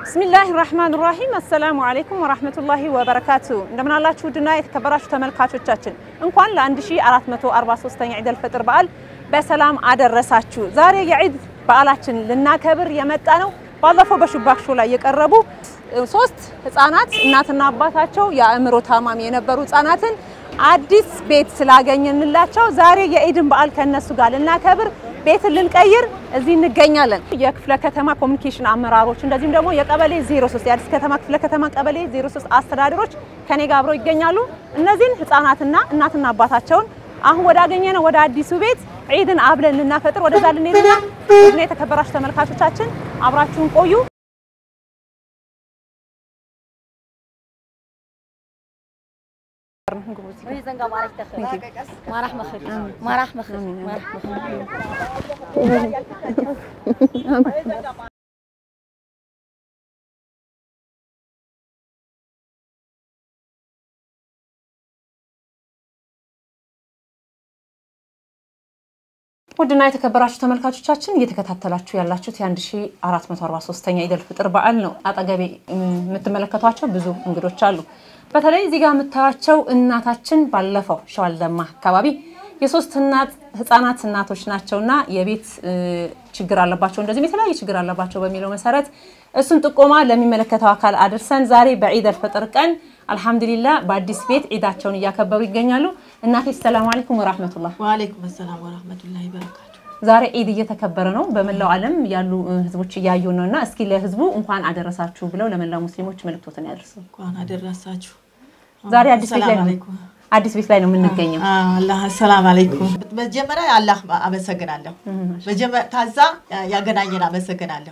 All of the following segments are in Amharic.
ብስሚላህ ራህማን ራሂም አሰላሙ አለይኩም ወራህመቱላሂ ወበረካቱ። እንደምን አላችሁ ውድና የተከበራችሁ ተመልካቾቻችን እንኳን ለ1443ኛ ዒድ አልፈጥር በዓል በሰላም አደረሳችሁ። ዛሬ የዒድ በዓላችን ልናከብር የመጣ ነው። ባለፈው በሹባክ ሾው ላይ የቀረቡ ሶስት ህፃናት እናትና አባታቸው የአእምሮ ታማሚ የነበሩ ህፃናትን አዲስ ቤት ስላገኘንላቸው ዛሬ የዒድን በዓል ከነሱ ጋር ልናከብር ቤትን ልንቀይር እዚህ እንገኛለን። የክፍለ ከተማ ኮሚኒኬሽን አመራሮች እንደዚሁም ደግሞ የቀበሌ 03 የአዲስ ከተማ ክፍለ ከተማ ቀበሌ 03 አስተዳደሮች ከኔ ጋር አብረው ይገኛሉ። እነዚህን ህፃናትና እናትና አባታቸውን አሁን ወዳገኘነው ወደ አዲሱ ቤት ዒድን አብለን ልናፈጥር ወደዛ ልንሄድና ዒድን የተከበራችሁ ተመልካቾቻችን አብራችሁን ቆዩ። ውድና የተከበራችሁ ተመልካቾቻችን እየተከታተላችሁ ያላችሁት የ1443ኛ ኢደል ፍጥር በዓል ነው። አጠገቤ የምትመለከቷቸው ብዙ እንግዶች አሉ። በተለይ እዚህ ጋር የምታያቸው እናታችን ባለፈው ሸዋልደማ አካባቢ የሶስት እናት ህፃናት እናቶች ናቸውና የቤት ችግር አለባቸው እንደዚህም የተለያየ ችግር አለባቸው በሚለው መሰረት እሱን ጥቆማ ለሚመለከተው አካል አድርሰን ዛሬ በዒድ አልፈጥር ቀን አልሐምዱሊላ በአዲስ ቤት ዒዳቸውን እያከበሩ ይገኛሉ። እናቴ ሰላም አለይኩም ወራህመቱላህ። ወአለይኩም ሰላም ወራህመቱላሂ በረካቱ። ዛሬ ዒድ እየተከበረ ነው። በመላው ዓለም ያሉ ህዝቦች እያዩ ነው እና እስኪ ለህዝቡ እንኳን አደረሳችሁ ብለው ለመላው ሙስሊሞች መልእክቶትን ያደርሱ። እንኳን አደረሳችሁ። ዛሬ አዲስ ቤት ላይ ነው አዲስ ቤት ላይ ነው የምንገኘው። አላህ ሰላም አለይኩም። መጀመሪያ አላህ አመሰግናለሁ። ከዛ ያገናኘን አመሰግናለሁ።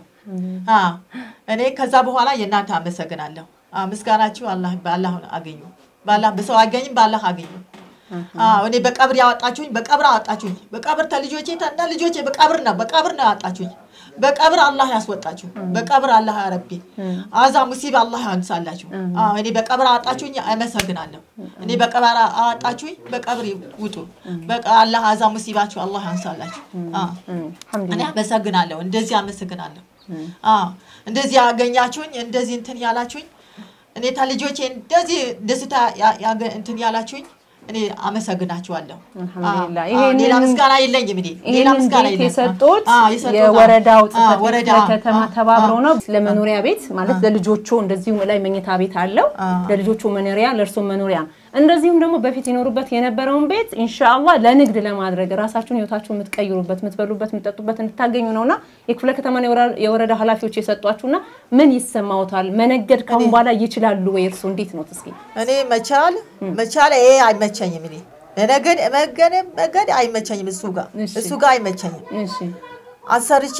እኔ ከዛ በኋላ የእናንተ አመሰግናለሁ። ምስጋናችሁ በአላህ አገኙ። በአላህ በሰው አገኝም በአላህ አገኙ። እኔ በቀብር ያወጣችሁኝ በቀብር አወጣችሁኝ። በቀብር ተልጆቼ ተና ልጆቼ በቀብር ነው በቀብር ነው ያወጣችሁኝ። በቀብር አላህ ያስወጣችሁ። በቀብር አላህ ያረቢ አዛ ሙሲባ አላህ ያንሳላችሁ። እኔ በቀብር አወጣችሁኝ አመሰግናለሁ። እኔ በቀብር አወጣችሁኝ በቀብር ውጡ። አላህ አዛ ሙሲባችሁ አላህ ያንሳላችሁ። እኔ አመሰግናለሁ። እንደዚህ አመሰግናለሁ። እንደዚህ ያገኛችሁኝ እንደዚህ እንትን ያላችሁኝ እኔ ተልጆቼ እንደዚህ ደስታ እንትን ያላችሁኝ እኔ አመሰግናችኋለሁ። ሌላ ምስጋና የለኝም። እኔ ሌላ ምስጋና የለኝም። የሰጡት የወረዳው ጽሕፈት ቤት ከተማ ተባብረው ነው ለመኖሪያ ቤት ማለት ለልጆቹ እንደዚሁም ላይ መኝታ ቤት አለው ለልጆቹ መኖሪያ ለእርሶ መኖሪያ እንደዚሁም ደግሞ በፊት ይኖሩበት የነበረውን ቤት ኢንሻአላህ ለንግድ ለማድረግ ራሳችሁን ህይወታችሁን የምትቀይሩበት የምትበሉበት የምትጠጡበት እንድታገኙ ነውና የክፍለ ከተማ የወረዳ ኃላፊዎች የሰጧችሁና ምን ይሰማዎታል? መነገድ ካሁን በኋላ ይችላሉ ወይ? እርሱ እንዴት ነው? እስኪ እኔ መቻል መቻል ይሄ አይመቸኝም። እኔ መነገድ መገድ መገድ አይመቸኝም። እሱ ጋር እሱ ጋር አይመቸኝም። አሰርቼ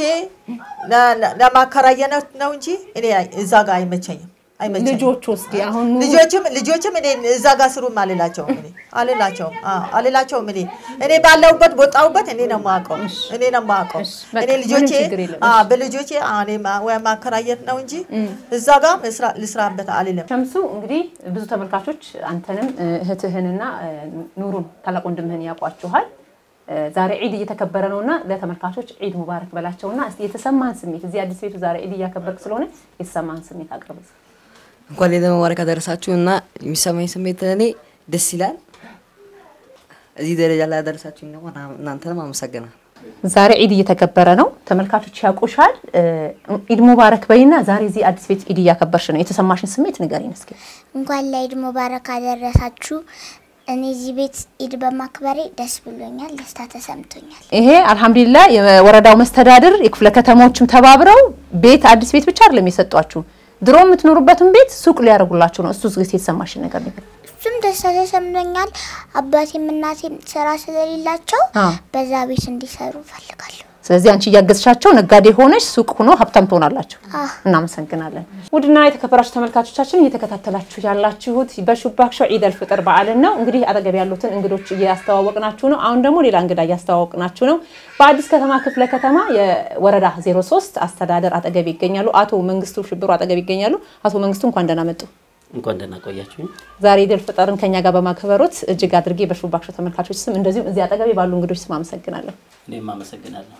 ለማከራየት ነው እንጂ እኔ እዛ ጋር አይመቸኝም። ልጆቹ እስኪ አሁን ልጆችም ልጆችም እኔ እዛ ጋር ስሩም አልላቸውም እኔ አልላቸውም አልላቸውም እኔ እኔ ባለሁበት ቦጣሁበት እኔ ነው የማውቀው እኔ ነው የማውቀው እኔ ልጆቼ በልጆቼ እኔ ወይ ማከራየት ነው እንጂ እዛ ጋር ልስራበት አልልም። ሸምሱ እንግዲህ ብዙ ተመልካቾች አንተንም እህትህንና ኑሩን ታላቅ ወንድምህን ያውቋችኋል። ዛሬ ዒድ እየተከበረ ነውና ለተመልካቾች ዒድ ሙባረክ በላቸውና እስቲ የተሰማህን ስሜት እዚህ አዲስ ቤቱ ዛሬ ዒድ እያከበርክ ስለሆነ የተሰማህን ስሜት አቅርብ። እንኳን ለኢድ ሙባረክ አደረሳችሁ እና የሚሰማኝ ስሜት እኔ ደስ ይላል። እዚህ ደረጃ ላይ አደረሳችሁ ነው። እናንተንም አመሰግናለሁ። ዛሬ ዒድ እየተከበረ ነው። ተመልካቾች ያውቁሻል። ዒድ ሙባረክ በይና ዛሬ እዚህ አዲስ ቤት ዒድ እያከበርሽ ነው። የተሰማሽን ስሜት ንገሪኝ እስኪ። እንኳን ለዒድ ሙባረክ አደረሳችሁ። እኔ እዚህ ቤት ዒድ በማክበሬ ደስ ብሎኛል፣ ደስታ ተሰምቶኛል። ይሄ አልሐምዱሊላህ የወረዳው መስተዳድር የክፍለ ከተሞችም ተባብረው ቤት አዲስ ቤት ብቻ አይደለም የሰጧችሁ ድሮ የምትኖሩበትን ቤት ሱቅ ሊያደርጉላችሁ ነው። እሱ ጊዜ የተሰማሽን ነገር ነገር እሱም ደስታ ተሰምቶኛል። አባቴም እናቴም ስራ ስለሌላቸው በዛ ቤት እንዲሰሩ እፈልጋለሁ። ስለዚህ አንቺ እያገዝሻቸው ነጋዴ ሆነሽ ሱቅ ሆኖ ሀብታም ትሆናላችሁ። እናመሰግናለን። ውድና የተከበራችሁ ተመልካቾቻችን እየተከታተላችሁ ያላችሁት በሹባክ ሾው ዒድ አልፍጥር በዓልን ነው። እንግዲህ አጠገብ ያሉትን እንግዶች እያስተዋወቅናችሁ ነው። አሁን ደግሞ ሌላ እንግዳ እያስተዋወቅናችሁ ነው። በአዲስ ከተማ ክፍለ ከተማ የወረዳ 03 አስተዳደር አጠገብ ይገኛሉ። አቶ መንግስቱ ሽብሩ አጠገብ ይገኛሉ። አቶ መንግስቱ እንኳን ደህና መጡ። እንኳን ደህና ቆያችሁኝ። ዛሬ ኢድ አልፍጥርን ከኛ ጋር በማክበሮት እጅግ አድርጌ በሹባክ ሾው ተመልካቾች ስም እንደዚሁም እዚህ አጠገቤ ባሉ እንግዶች ስም አመሰግናለሁ። እኔም አመሰግናለሁ።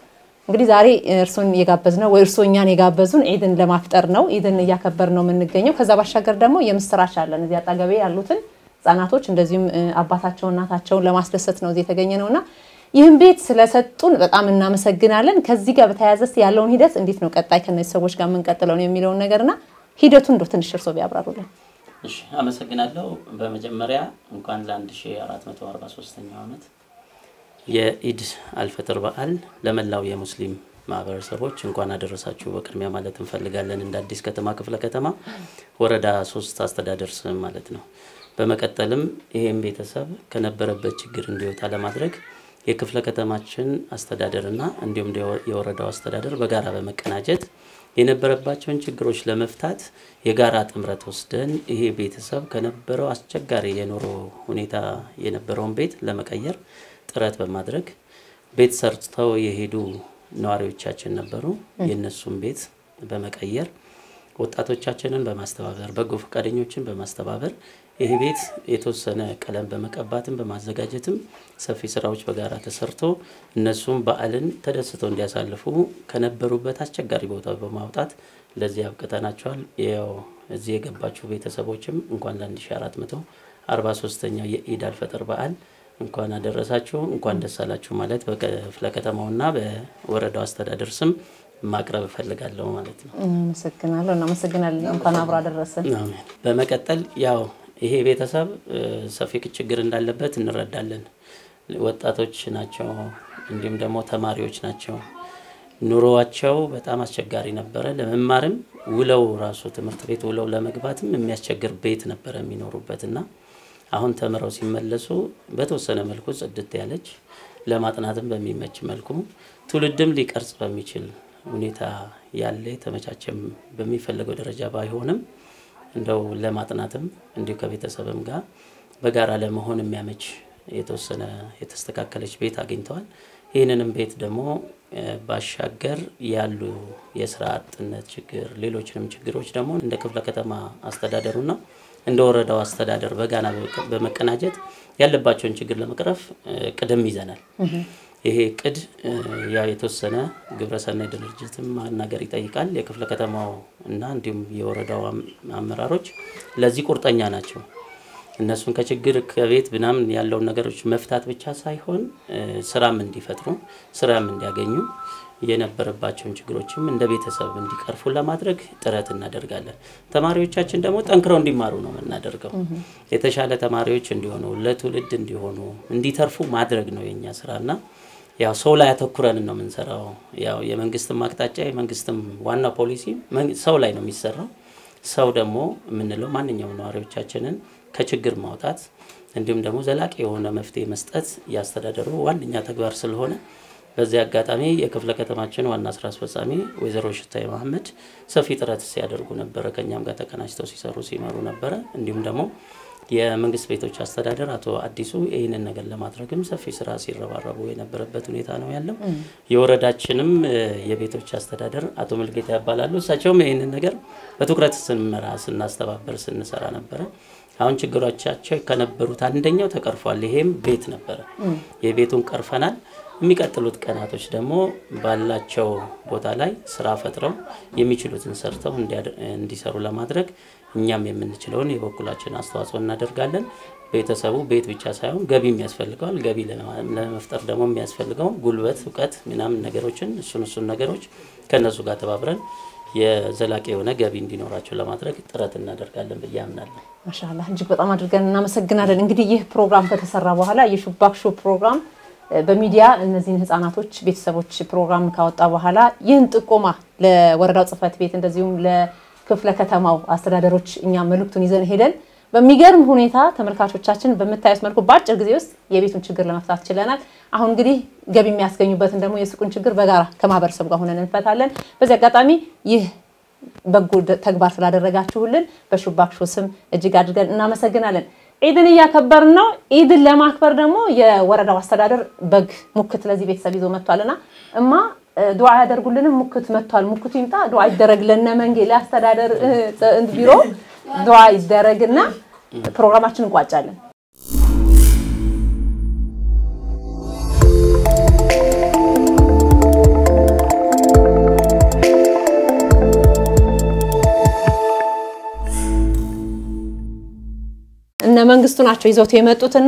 እንግዲህ ዛሬ እርሶን የጋበዝ ነው ወይ እርሶ እኛን የጋበዙን ኢድን ለማፍጠር ነው። ኢድን እያከበር ነው የምንገኘው። ከዛ ባሻገር ደግሞ የምስራች አለን እዚህ አጠገቤ ያሉትን ህጻናቶች እንደዚሁም አባታቸው እናታቸውን ለማስደሰት ነው እዚህ የተገኘ ነው እና ይህን ቤት ስለሰጡን በጣም እናመሰግናለን። ከዚህ ጋር በተያያዘ እስኪ ያለውን ሂደት እንዴት ነው ቀጣይ ከነዚህ ሰዎች ጋር የምንቀጥለው ነው የሚለውን ነገርና ሂደቱን እንደው ትንሽ እርሶ ቢያብራሩልን። እሺ አመሰግናለሁ። በመጀመሪያ እንኳን ለ1443ኛው ዓመት የኢድ አልፈጥር በዓል ለመላው የሙስሊም ማህበረሰቦች እንኳን አደረሳችሁ በቅድሚያ ማለት እንፈልጋለን። እንደ አዲስ ከተማ ክፍለ ከተማ ወረዳ ሶስት አስተዳደር ስም ማለት ነው። በመቀጠልም ይሄን ቤተሰብ ከነበረበት ችግር እንዲወጣ ለማድረግ የክፍለ ከተማችን አስተዳደርና እንዲሁም የወረዳው አስተዳደር በጋራ በመቀናጀት የነበረባቸውን ችግሮች ለመፍታት የጋራ ጥምረት ወስደን ይሄ ቤተሰብ ከነበረው አስቸጋሪ የኑሮ ሁኔታ የነበረውን ቤት ለመቀየር ጥረት በማድረግ ቤት ሰርተው የሄዱ ነዋሪዎቻችን ነበሩ። የእነሱን ቤት በመቀየር ወጣቶቻችንን በማስተባበር በጎ ፈቃደኞችን በማስተባበር ይህ ቤት የተወሰነ ቀለም በመቀባትም በማዘጋጀትም ሰፊ ስራዎች በጋራ ተሰርቶ እነሱም በዓልን ተደስተው እንዲያሳልፉ ከነበሩበት አስቸጋሪ ቦታ በማውጣት ለዚህ አብቅተናቸዋል። ያው እዚህ የገባችሁ ቤተሰቦችም እንኳን ለ1443ኛው የኢድ አልፈጥር በዓል እንኳን አደረሳችሁ እንኳን ደስ አላችሁ ማለት በክፍለ ከተማውና በወረዳው አስተዳደር ስም ማቅረብ እፈልጋለሁ ማለት ነው። አመሰግናለሁ። እናመሰግናለን። እንኳን አብሮ አደረሰን። አሜን። በመቀጠል ያው ይሄ ቤተሰብ ሰፊ ችግር እንዳለበት እንረዳለን። ወጣቶች ናቸው፣ እንዲሁም ደግሞ ተማሪዎች ናቸው። ኑሮዋቸው በጣም አስቸጋሪ ነበረ። ለመማርም ውለው ራሱ ትምህርት ቤት ውለው ለመግባትም የሚያስቸግር ቤት ነበረ የሚኖሩበት እና አሁን ተምረው ሲመለሱ በተወሰነ መልኩ ጽድት ያለች ለማጥናትም በሚመች መልኩ ትውልድም ሊቀርጽ በሚችል ሁኔታ ያለ የተመቻቸም በሚፈለገው ደረጃ ባይሆንም እንደው ለማጥናትም እንዲሁ ከቤተሰብም ጋር በጋራ ለመሆን የሚያመች የተወሰነ የተስተካከለች ቤት አግኝተዋል። ይህንንም ቤት ደግሞ ባሻገር ያሉ የስራ አጥነት ችግር፣ ሌሎችንም ችግሮች ደግሞ እንደ ክፍለ ከተማ አስተዳደሩና እንደ ወረዳው አስተዳደር በጋና በመቀናጀት ያለባቸውን ችግር ለመቅረፍ ቅድም ይዘናል። ይሄ ቅድ ያው የተወሰነ ግብረሰናይ ድርጅትም ማናገር ይጠይቃል። የክፍለ ከተማው እና እንዲሁም የወረዳው አመራሮች ለዚህ ቁርጠኛ ናቸው። እነሱን ከችግር ከቤት ምናምን ያለውን ነገሮች መፍታት ብቻ ሳይሆን ስራም እንዲፈጥሩ ስራም እንዲያገኙ የነበረባቸውን ችግሮችም እንደ ቤተሰብ እንዲቀርፉ ለማድረግ ጥረት እናደርጋለን። ተማሪዎቻችን ደግሞ ጠንክረው እንዲማሩ ነው የምናደርገው። የተሻለ ተማሪዎች እንዲሆኑ፣ ለትውልድ እንዲሆኑ፣ እንዲተርፉ ማድረግ ነው የኛ ስራና ያው ሰው ላይ አተኩረን ነው የምንሰራው። ያው የመንግስትም አቅጣጫ የመንግስትም ዋና ፖሊሲ ሰው ላይ ነው የሚሰራው። ሰው ደግሞ የምንለው ማንኛውም ነዋሪዎቻችንን ከችግር ማውጣት እንዲሁም ደግሞ ዘላቂ የሆነ መፍትሄ መስጠት ያስተዳደሩ ዋነኛ ተግባር ስለሆነ በዚህ አጋጣሚ የክፍለ ከተማችን ዋና ስራ አስፈጻሚ ወይዘሮ ሽታይ መሀመድ ሰፊ ጥረት ሲያደርጉ ነበረ። ከኛም ጋር ተቀናጅተው ሲሰሩ ሲመሩ ነበረ። እንዲሁም ደግሞ የመንግስት ቤቶች አስተዳደር አቶ አዲሱ ይህንን ነገር ለማድረግም ሰፊ ስራ ሲረባረቡ የነበረበት ሁኔታ ነው ያለው። የወረዳችንም የቤቶች አስተዳደር አቶ ምልጌታ ያባላሉ። እሳቸውም ይህንን ነገር በትኩረት ስንመራ፣ ስናስተባበር፣ ስንሰራ ነበረ። አሁን ችግሮቻቸው ከነበሩት አንደኛው ተቀርፏል። ይሄም ቤት ነበረ። የቤቱን ቀርፈናል። የሚቀጥሉት ቀናቶች ደግሞ ባላቸው ቦታ ላይ ስራ ፈጥረው የሚችሉትን ሰርተው እንዲሰሩ ለማድረግ እኛም የምንችለውን የበኩላችን አስተዋጽኦ እናደርጋለን። ቤተሰቡ ቤት ብቻ ሳይሆን ገቢም ያስፈልገዋል። ገቢ ለመፍጠር ደግሞ የሚያስፈልገው ጉልበት፣ እውቀት ምናምን ነገሮችን እሱን እሱን ነገሮች ከእነሱ ጋር ተባብረን የዘላቂ የሆነ ገቢ እንዲኖራቸው ለማድረግ ጥረት እናደርጋለን ብዬ አምናለሁ። ማሻላ እጅግ በጣም አድርገን እናመሰግናለን። እንግዲህ ይህ ፕሮግራም ከተሰራ በኋላ የሹባክ ሾው ፕሮግራም በሚዲያ እነዚህን ህጻናቶች ቤተሰቦች ፕሮግራም ካወጣ በኋላ ይህን ጥቆማ ለወረዳው ጽህፈት ቤት እንደዚሁም ለክፍለ ከተማው አስተዳደሮች እኛ መልእክቱን ይዘን ሄደን በሚገርም ሁኔታ ተመልካቾቻችን በምታዩት መልኩ በአጭር ጊዜ ውስጥ የቤቱን ችግር ለመፍታት ችለናል። አሁን እንግዲህ ገቢ የሚያስገኙበትን ደግሞ የሱቁን ችግር በጋራ ከማህበረሰቡ ጋር ሆነን እንፈታለን። በዚህ አጋጣሚ ይህ በጎ ተግባር ስላደረጋችሁልን በሹባክ ሾው ስም እጅግ አድርገን እናመሰግናለን። ኢድን እያከበርን ነው። ኢድን ለማክበር ደግሞ የወረዳው አስተዳደር በግ ሙክት ለዚህ ቤተሰብ ይዞ መጥቷልና እማ ዱዓ ያደርጉልንም ሙክት መጥቷል። ሙክቱ ይምጣ፣ ዱዓ ይደረግልን። መንጌ ለአስተዳደር ቢሮ ዱዓ ይደረግና ፕሮግራማችን እንቋጫለን። መንግስቱ ናቸው ይዘውት የመጡትና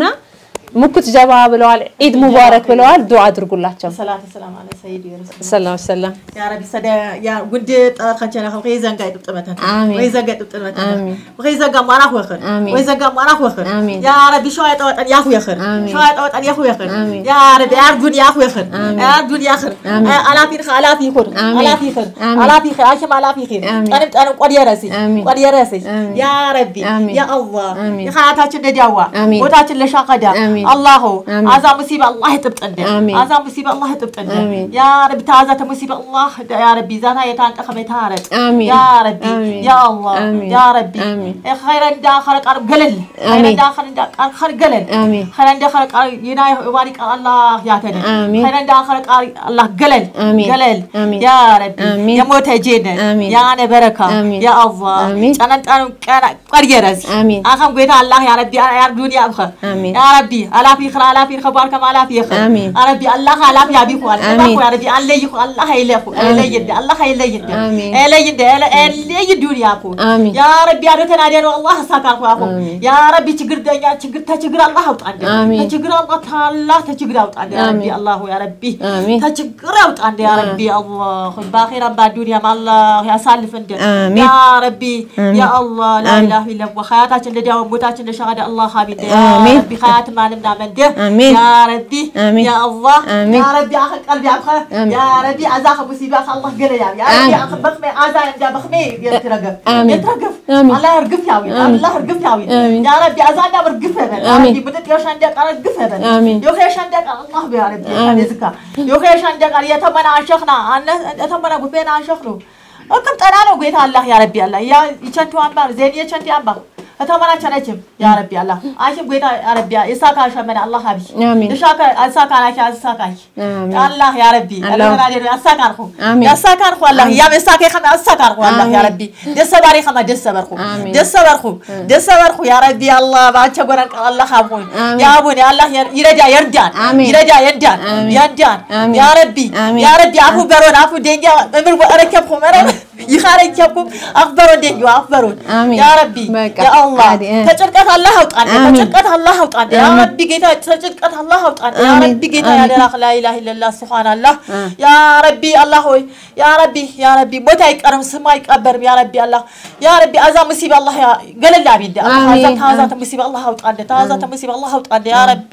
ሙኩት ጀባ ብለዋል። ኢድ ሙባረክ ብለዋል። ዱዓ አድርጉላቸው። ሰላተ ሰላም አለ ሰይድ የረሱል ሰላም ሰላም يا ربي سدا يا ود خنجنا خو غيزان قاعد طمتن آمين. غيزان قاعد طمتن آمين. وغيزان قام انا وخر آمين. وغيزان قام انا وخر آمين. يا ربي شو يطوط يا اخو يخر آمين. شو يطوط يا اخو يخر آمين. يا ربي يا رجل يا اخو يخر آمين. يا رجل يا خر آمين. الا في خير الا في خير آمين. الا في خير آمين. الا في خير عشان الا في خير آمين. انا انا قد يا راسي آمين. قد يا راسي آمين. يا ربي آمين. يا الله آمين. يا خياتاتنا نديوا آمين. ቦታችን ለሻቀዳ آمين. አላሁ آمين. አዛ ሙሲባ አላህ ይጥብጠንደ آمين. አዛ ሙሲባ አላህ ይጥብጠንደ آمين. ያ ረቢ ታዛ ተሙሲባ አላህ ያ ረቢ ዛታ የታንጠ ከመታረቅ آمين. ያ ረቢ آمين. ያ አላህ آمين. ያ ረቢ آمين. ኸይረ እንዳ ኸለቃር ገለል ኸይረ آمين. እንዳ ኸለቃ ኸር ገለል آمين. ኸይረ እንዳ ኸለቃር ይና ዋሪ አላህ ያተነ آمين. ኸይረ እንዳ ኸለቃር አላህ ገለል آمين. ገለል آمين. ያ ረቢ آمين. የሞተ ጄነ آمين. ያ ነበረካ آمين. ያ አላህ آمين. ጨነንጠኑ ቀና ቀርየረዝ آمين. አኸም ጎይታ አላህ ያ ረቢ ያ ዱንያ ብኸ آمين. يا ربي ألا في خير ألا في خبر كما ألا في خير آمين. يا ربي الله ألا في أبي خوان آمين. يا ربي الله يخو الله يلخو آمين. الله يد الله يليد آمين. الله يد الله يدون يا أخو آمين. يا ربي أنا تنادي الله سكر أخو أخو آمين. يا ربي تجر دنيا تجر تجر الله أوت عندي آمين. تجر الله تعالى تجر أوت عندي يا ربي آمين. الله يا ربي آمين. تجر أوت عندي يا ربي الله باخرا بالدنيا مع الله يا سالف عندي آمين. يا ربي يا الله لا آمين. إله إلا هو خياتك اللي داوم بوتاك اللي شهادة الله حبيبي يا آمين. ربي خيات ما نمنا من ده آمين. يا ربي آمين. يا الله آمين. يا ربي اخي قلبي ابخه آمين. يا ربي عزاك مصيبه الله قال يا ربي يا آمين. ربي اخي بخمي عزا يا بخمي يترقف آمين. يترقف آمين. الله يرقف يا وي آمين. الله يرقف يا وي آمين. يا ربي عزانا برقف هبل يا آمين. ربي بدت يوش عندك ارقف هبل آمين. يوخ يوش عندك الله يا ربي آمين. يزكى يوخ يوش عندك يتمنى عشقنا انا يتمنى بفين عشقنا እክም ጠና ነው ጌታ አላህ ያ ረቢ አላህ ያ ይቸንቱ አምባር ዜን የቸንቲ አምባር ከተመና ቸነችም ያ ረቢ አላህ አይሽም ጌታ ያ ረቢ ይሳካ ሸመነ አላህ ሀቢ آمين. ይሻካ አሳካ ናኪ አሳካሽ آمين. አላህ ያ ረቢ አላሁ- አላህ ያ አሳካርኩ آمين. ያሳካርኩ አላህ ያ መሳከ ከመ አሳካርኩ አላህ ያ آمين. ረቢ ደሰባሪ ከመ ደሰበርኩ آمين. ደሰበርኩ ደሰበርኩ ያ ረቢ አላህ ባቸ ጎረን ቃል አላህ አቡን آمين. ያ አቡን አላህ ይረዳ ይርዳን آمين. ይረዳ ይርዳን آمين. ይርዳን آمين. ያ ረቢ آمين. ያ ረቢ አፉ በሮን አፉ ደንጋ እምር ወረከብኩ መረ ይኻረከብኩም አክበሮን ደንጋ አክበሮን آمين. ያ ረቢ በቃ ያ አላህ عادي، اه. ተጭንቀት አላህ አውጣን آمين. ተጭንቀት አላህ አውጣን ያ آمين. ረቢ ጌታ ተጭንቀት አላህ አውጣን ያ آمين. ረቢ ጌታ آمين. ያደራክ ላ ኢላሀ ኢለላህ ሱብሃንአላህ اه. ያ ረቢ አላህ ሆይ ያ ረቢ ያ ረቢ ሞት አይቀርም ስም አይቀበርም ያ ረቢ አላህ ያ ረቢ አዛ ሙሲባ አላህ ያ- ገለል አቢንደ አዛ آمين. ታዛ ሙሲባ አላህ አውጣን ታዛ ሙሲባ አላህ አውጣን ያ ረቢ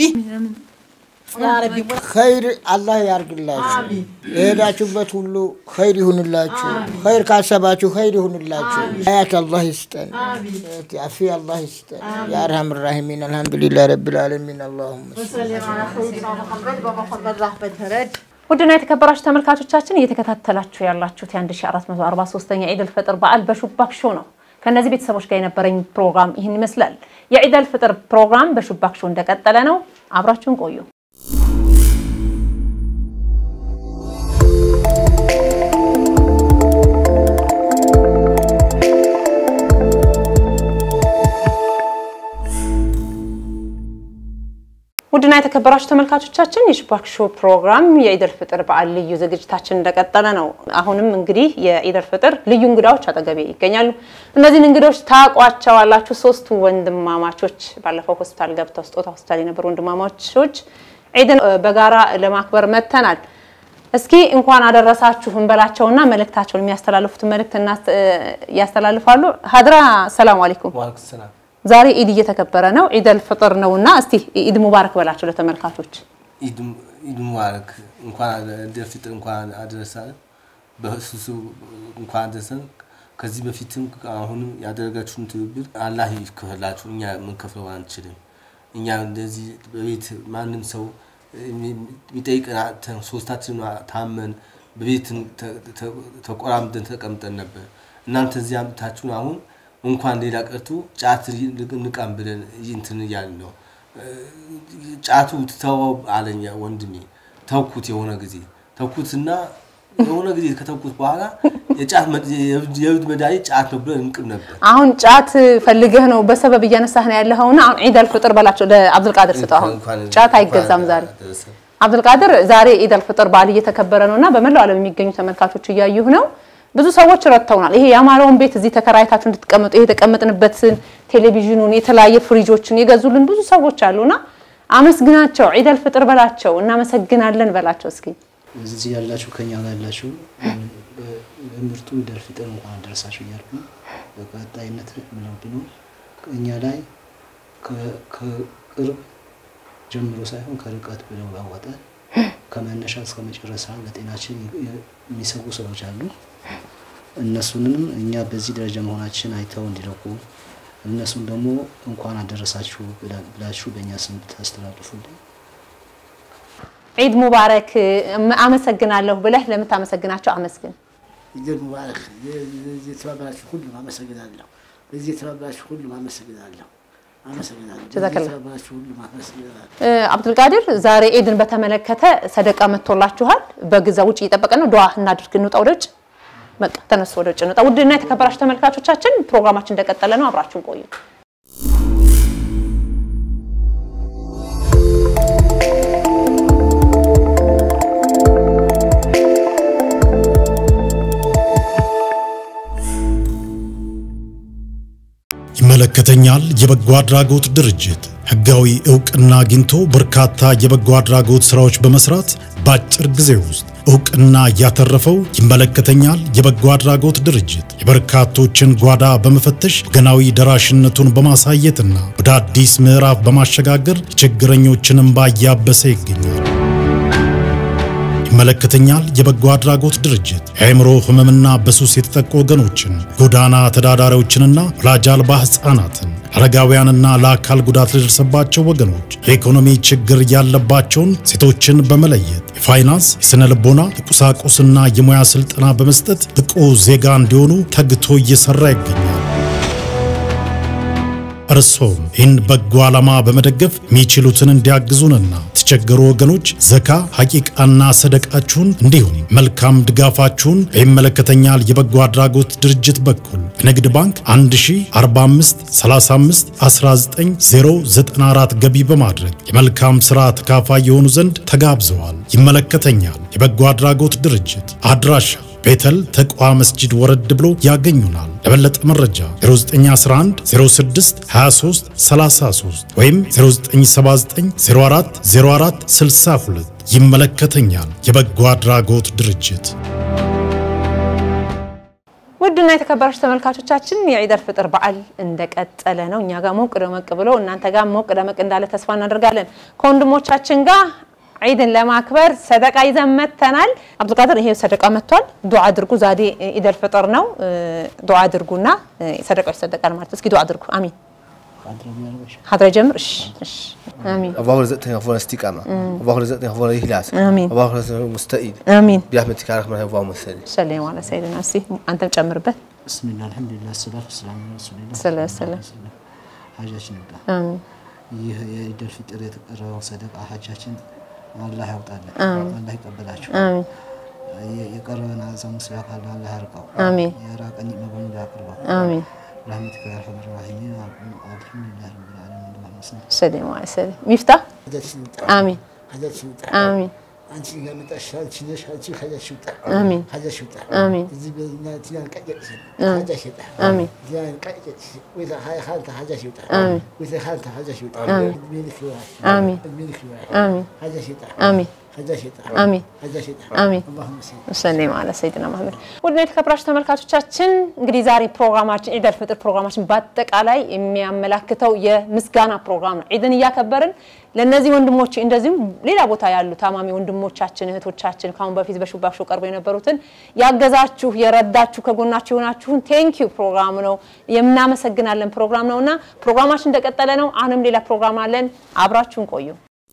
ያ ረቢ ኸይር አላህ ያርግላችሁ። የሄዳችሁበት ሁሉ ኸይር ይሁንላችሁ። ኸይር ካሰባችሁ ኸይር ይሁንላችሁ። ሀያት አላህ ይስጠን። አፊ አላህ ይስጠን። ያ አርሐም ራሒሚን አልሐምዱሊላህ ረቢል ዓለሚን አላሁመ ውድና የተከበራችሁ ተመልካቾቻችን እየተከታተላችሁ ያላችሁት የ1443ኛ ዒድ አልፈጥር በዓል በሹባክ ሾው ነው። ከእነዚህ ቤተሰቦች ጋር የነበረኝ ፕሮግራም ይህን ይመስላል። የዒድ አልፈጥር ፕሮግራም በሹባክ ሾው እንደቀጠለ ነው። አብራችሁን ቆዩ። ውድና የተከበራችሁ ተመልካቾቻችን የሹባክ ሾው ፕሮግራም የኢደል ፍጥር በዓል ልዩ ዝግጅታችን እንደቀጠለ ነው። አሁንም እንግዲህ የኢደል ፍጥር ልዩ እንግዳዎች አጠገቤ ይገኛሉ። እነዚህን እንግዶች ታውቋቸዋላችሁ። ሶስቱ ወንድማማቾች ባለፈው ሆስፒታል ገብተው ስጦታ ሆስፒታል የነበሩ ወንድማማቾች ዒድን እ፣ በጋራ ለማክበር መጥተናል። እስኪ እንኳን አደረሳችሁ እንበላቸውና መልእክታቸውን የሚያስተላልፉትን መልእክት እናስ- እ፣ ያስተላልፋሉ። ሀድራ ሰላም አለይኩም። ዋልኩም ሰላም። ዛሬ ኢድ እየተከበረ ነው። ኢደል ፍጥር ነውና እስቲ ኢድ ሙባረክ በላቸው ለተመልካቾች። ኢድ ኢድ ሙባረክ። እንኳን ኢደል ፊጥር እንኳን አደረሰን። በሱሱ እንኳን አደረሰን። ከዚህ በፊትም አሁንም ያደረጋችሁን ትብብር አላህ ይክፈላችሁ። እኛ የምንከፍለው አንችልም። እኛ እንደዚህ በቤት ማንም ሰው የሚጠይቀን አጥተን ሶስታችን ታመን በቤት ተ- ተ- ተቆራምደን ተቀምጠን ነበር። እናንተ እዚህ አምጥታችሁን አሁን እንኳን ሌላ ቀርቶ ጫት ንቃም ብለን እንትን እያልን ነው። ጫቱ ተወው አለኝ ወንድሜ። ተውኩት የሆነ ጊዜ ተውኩትና የሆነ ጊዜ ከተውኩት በኋላ የጫት መድ- የእብድ መድኃኒት ጫት ነው ብለን እንቅም ነበር። አሁን ጫት ፈልገህ ነው በሰበብ እያነሳህ ነው ያለኸውና አሁን ዒድ አልፍጥር በላቸው ለአብዱልቃድር ስጠው። አሁን እንኳን- ጫት አይገዛም እንኳን ዛሬ። አደረሰን። አብዱልቃድር ዛሬ ኢድ አልፍጥር በዓል እየተከበረ ነውና በመላው ዓለም የሚገኙ ተመልካቾች እያዩህ ነው። ብዙ ሰዎች ረድተውናል። ይሄ ያማረውን ቤት እዚህ ተከራይታችሁ እንድትቀመጡ ይሄ የተቀመጥንበትን ቴሌቪዥኑን፣ የተለያየ ፍሪጆችን የገዙልን ብዙ ሰዎች አሉና አመስግናቸው፣ ዒደል ፍጥር በላቸው፣ እናመሰግናለን በላቸው እስኪ እዚህ ያላችሁ ከኛ ጋር ያላችሁ ምርጡ ዒደል ፍጥር እንኳን አደረሳችሁ እያልኩ በቀጣይነት ምለው ቢኖር እኛ ላይ ከቅርብ ጀምሮ ሳይሆን ከርቀት ብለው ያወጣል ከመነሻ እስከ መጨረሻ ለጤናችን የሚሰጉ ሰዎች አሉ። እነሱንም እኛ በዚህ ደረጃ መሆናችን አይተው እንዲለቁ እነሱን ደግሞ እንኳን አደረሳችሁ ብላችሁ በእኛ ስም ታስተላልፉልኝ። ዒድ ሙባረክ አመሰግናለሁ ብለህ ለምታመሰግናቸው አመስግን። ኢድ ሙባረክ። ለዚህ የተባበራችሁ ሁሉም አመሰግናለሁ። ለዚህ የተባበራችሁ ሁሉም አመሰግናለሁ። አመሰግናለሁ። ጀዛከላ። የተባበራችሁ ሁሉም አመሰግናለሁ። አብዱልቃድር ዛሬ ዒድን በተመለከተ ሰደቃ መጥቶላችኋል። በግዛ ውጭ እየጠበቀ ነው። ዱዓ እናድርግ፣ እንውጣ ወደ ውጭ። በቃ ተነሱ፣ ወደ ውጭ እንውጣ። ውድና የተከበራችሁ ተመልካቾቻችን ፕሮግራማችን እንደቀጠለ ነው። አብራችሁን ቆዩ። ይመለከተኛል የበጎ አድራጎት ድርጅት ህጋዊ እውቅና አግኝቶ በርካታ የበጎ አድራጎት ስራዎች በመስራት በአጭር ጊዜ ውስጥ እውቅና ያተረፈው ይመለከተኛል የበጎ አድራጎት ድርጅት የበርካቶችን ጓዳ በመፈተሽ ወገናዊ ደራሽነቱን በማሳየትና ወደ አዲስ ምዕራፍ በማሸጋገር የችግረኞችን እንባ እያበሰ ይገኛል። ይመለከተኛል የበጎ አድራጎት ድርጅት የአእምሮ ህመምና በሱስ የተጠቁ ወገኖችን፣ ጎዳና ተዳዳሪዎችንና ወላጅ አልባ ህፃናትን፣ አረጋውያንና ለአካል ጉዳት ለደረሰባቸው ወገኖች የኢኮኖሚ ችግር ያለባቸውን ሴቶችን በመለየት የፋይናንስ፣ የስነ ልቦና፣ የቁሳቁስና የሙያ ስልጠና በመስጠት ብቁ ዜጋ እንዲሆኑ ተግቶ እየሰራ ይገኛል። እርሶም ይህን በጎ ዓላማ በመደገፍ የሚችሉትን እንዲያግዙንና የተቸገሩ ወገኖች ዘካ፣ ሐቂቃና ሰደቃችሁን እንዲሁም መልካም ድጋፋችሁን በይመለከተኛል የበጎ አድራጎት ድርጅት በኩል በንግድ ባንክ 1045 35 19094 ገቢ በማድረግ የመልካም ሥራ ተካፋይ የሆኑ ዘንድ ተጋብዘዋል። ይመለከተኛል የበጎ አድራጎት ድርጅት አድራሻ ቤተል ተቋ መስጂድ ወረድ ብሎ ያገኙናል። ለበለጠ መረጃ 0911 06 23 33 ወይም 0979 04 04 62 ይመለከተኛል የበጎ አድራጎት ድርጅት። ውድና የተከበራችሁ ተመልካቾቻችን የዒደል ፍጥር በዓል እንደቀጠለ ነው። እኛ ጋር ሞቅ ደመቅ ብሎ እናንተ ጋር ሞቅ ደመቅ እንዳለ ተስፋ እናደርጋለን። ከወንድሞቻችን ጋር ዒድን ለማክበር ሰደቃ ይዘን መጥተናል። አብዱልቃድር ይሄ ሰደቃ መጥቷል። ዱዓ አድርጉ። ዛሬ ኢደል ፍጥር ነው። ዱዓ አድርጉና ሰደቃው ይሰደቃል ማለት እስኪ ዱዓ አድርጉ። አሚን። ሀድራ ጀምር። እሺ፣ እሺ። አሚን፣ اللهم رزقتني غفور استقامة اللهم رزقتني غفور إخلاص آمين. اللهم رزقتني مستقيم አሚን። برحمتك يا رحمن اللهم صل ሰለይ ዋለ ሰይድና እስቲ አንተም ጨምርበት። ብስሚላ አልሐምዱሊላህ ሰላቱ ሰላም ረሱሊላህ ሰለላሁ ዐለይሂ ወሰለም። ሀጃችን ነበር። አሚን፣ ይህ የኢደል ፍጥር የተቀረበው ሰደቃ ሀጃችን አላህ ያውጣለን፣ አላህ ይቀበላችሁ። አሚን፣ የ- የቀረበን አዛሙ ስራ ካለ አላህ ያርቀው፣ አሚን፣ የራቀን በሙሉ ያቅርበው። አሚን። برحمتك يا ارحم الراحمين الحمد لله رب العالمين اللهم صل ሰለይ ዋለ ሰይድ ሚፍታህ ሀጃችን ይውጣ፣ አሚን፣ ሀጃችን ይውጣ። አሚን፣ አንቺ ጋር መጣሽ፣ አንቺ ነሽ፣ አንቺ ሀጃሽ ይውጣ፣ አሚን፣ ሀጃሽ ይውጣ። አሚን፣ እዚህ በእኛ ቲያን ቀጨጭ ሀጃሽ ይውጣ፣ አሚን፣ ቲያን ቀጨጭ ወይታ ሀይ ሀልታ ሀጃሽ ይውጣ፣ አሚን፣ ወይታ ሀልታ ሀጃሽ ይውጣ። እድሜ ልክ ይዋል፣ አሚን፣ እድሜ ልክ ይዋል። አሚን፣ ሀጃሽ ይውጣ፣ አሚን፣ ሀጃሽ ይውጣ፣ አሚን፣ ሀጃሽ ይውጣ። አሚን። اللهم صل ሰለይ ማለ ሰይድና መሐመድ። ውድና የተከበራችሁ ተመልካቾቻችን እንግዲህ ዛሬ ፕሮግራማችን ዒደል ፍጥር ፕሮግራማችን በአጠቃላይ የሚያመላክተው የምስጋና ፕሮግራም ነው። ዒድን እያከበርን ለእነዚህ ወንድሞች እንደዚሁም ሌላ ቦታ ያሉ ታማሚ ወንድሞቻችን እህቶቻችን ከአሁን በፊት በሹባሾ ቀርበው የነበሩትን ያገዛችሁ የረዳችሁ ከጎናችሁ የሆናችሁን ቴንኪዩ ፕሮግራም ነው የምናመሰግናለን ፕሮግራም ነው እና ፕሮግራማችን እንደቀጠለ ነው። አሁንም ሌላ ፕሮግራም አለን። አብራችሁን ቆዩ።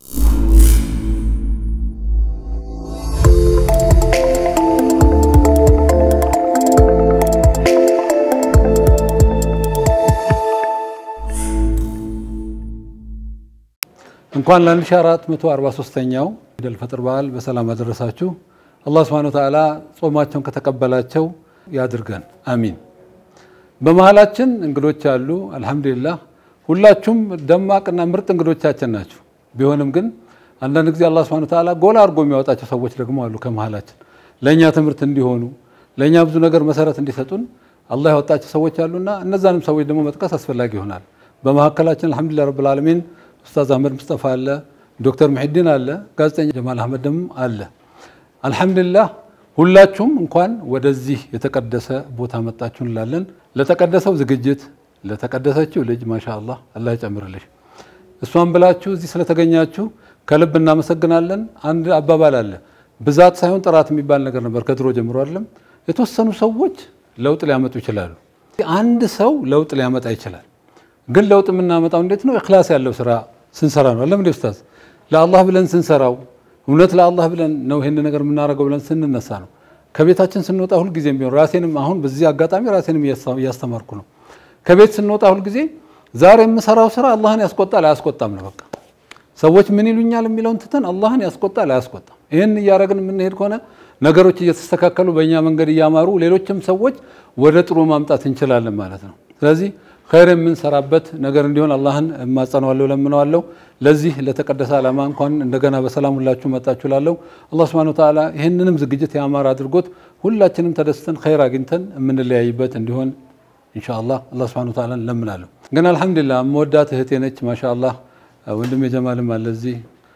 እንኳን ለ1443ኛው ኢደል ፈጥር በዓል በሰላም አደረሳችሁ። አላህ ስብሐነ ወተዓላ ጾማቸውን ከተቀበላቸው ያድርገን፣ አሚን። በመሀላችን እንግዶች አሉ። አልሐምዱሊላህ ሁላችሁም ደማቅና ምርጥ እንግዶቻችን ናችሁ። ቢሆንም ግን አንዳንድ ጊዜ አላህ ስብሐነ ወተዓላ ጎላ አድርጎ የሚያወጣቸው ሰዎች ደግሞ አሉ ከመሀላችን ለእኛ ትምህርት እንዲሆኑ ለእኛ ብዙ ነገር መሰረት እንዲሰጡን አላህ ያወጣቸው ሰዎች አሉና እነዛንም ሰዎች ደግሞ መጥቀስ አስፈላጊ ይሆናል። በመካከላችን አልሐምዱሊላህ ረብል ዓለሚን ኡስታዝ አህመድ ሙስጠፋ አለ፣ ዶክተር ሙሒዲን አለ፣ ጋዜጠኛ ጀማል አህመድ ደግሞ አለ። አልሐምዱሊላህ ሁላችሁም እንኳን ወደዚህ የተቀደሰ ቦታ መጣችሁ እንላለን። ለተቀደሰው ዝግጅት ለተቀደሰችው ልጅ ማሻ አላህ አላህ ይጨምርልሽ። እሷን ብላችሁ እዚህ ስለተገኛችሁ ከልብ እናመሰግናለን። አንድ አባባል አለ፣ ብዛት ሳይሆን ጥራት የሚባል ነገር ነበር ከድሮ ጀምሮ አይደለም። የተወሰኑ ሰዎች ለውጥ ሊያመጡ ይችላሉ። አንድ ሰው ለውጥ ሊያመጣ ይችላል። ግን ለውጥ የምናመጣው እንዴት ነው? እክላስ ያለው ስራ ስንሰራ ነው። አለም ኡስታዝ ለአላህ ብለን ስንሰራው እውነት ለአላህ ብለን ነው ይህን ነገር የምናደርገው ብለን ስንነሳ ነው። ከቤታችን ስንወጣ ሁልጊዜም ቢሆን ራሴንም አሁን በዚህ አጋጣሚ ራሴንም እያስተማርኩ ነው። ከቤት ስንወጣ ሁልጊዜ ዛሬ የምሰራው ስራ አላህን ያስቆጣል አያስቆጣም ነው። በቃ ሰዎች ምን ይሉኛል የሚለውን ትተን አላህን ያስቆጣል አያስቆጣም። ይህን እያደረግን የምንሄድ ከሆነ ነገሮች እየተስተካከሉ በእኛ መንገድ እያማሩ ሌሎችም ሰዎች ወደ ጥሩ ማምጣት እንችላለን ማለት ነው። ስለዚህ ኸይር የምንሰራበት ነገር እንዲሆን አላህን እማጸነዋለሁ፣ ለምነዋለሁ። ለዚህ ለተቀደሰ ዓላማ እንኳን እንደገና በሰላም ሁላችሁ መጣችሁ ላለሁ አላህ ሱብሓነሁ ወተዓላ ይህንንም ዝግጅት ያማረ አድርጎት ሁላችንም ተደስተን ኸይር አግኝተን የምንለያይበት እንዲሆን ኢንሻአላህ አላህ ሱብሓነሁ ወተዓላ እንለምናለሁ። ግን አልሐምዱሊላህ መወዳት እህቴ ነች። ማሻአላህ ወንድም የጀማልም አለ እዚህ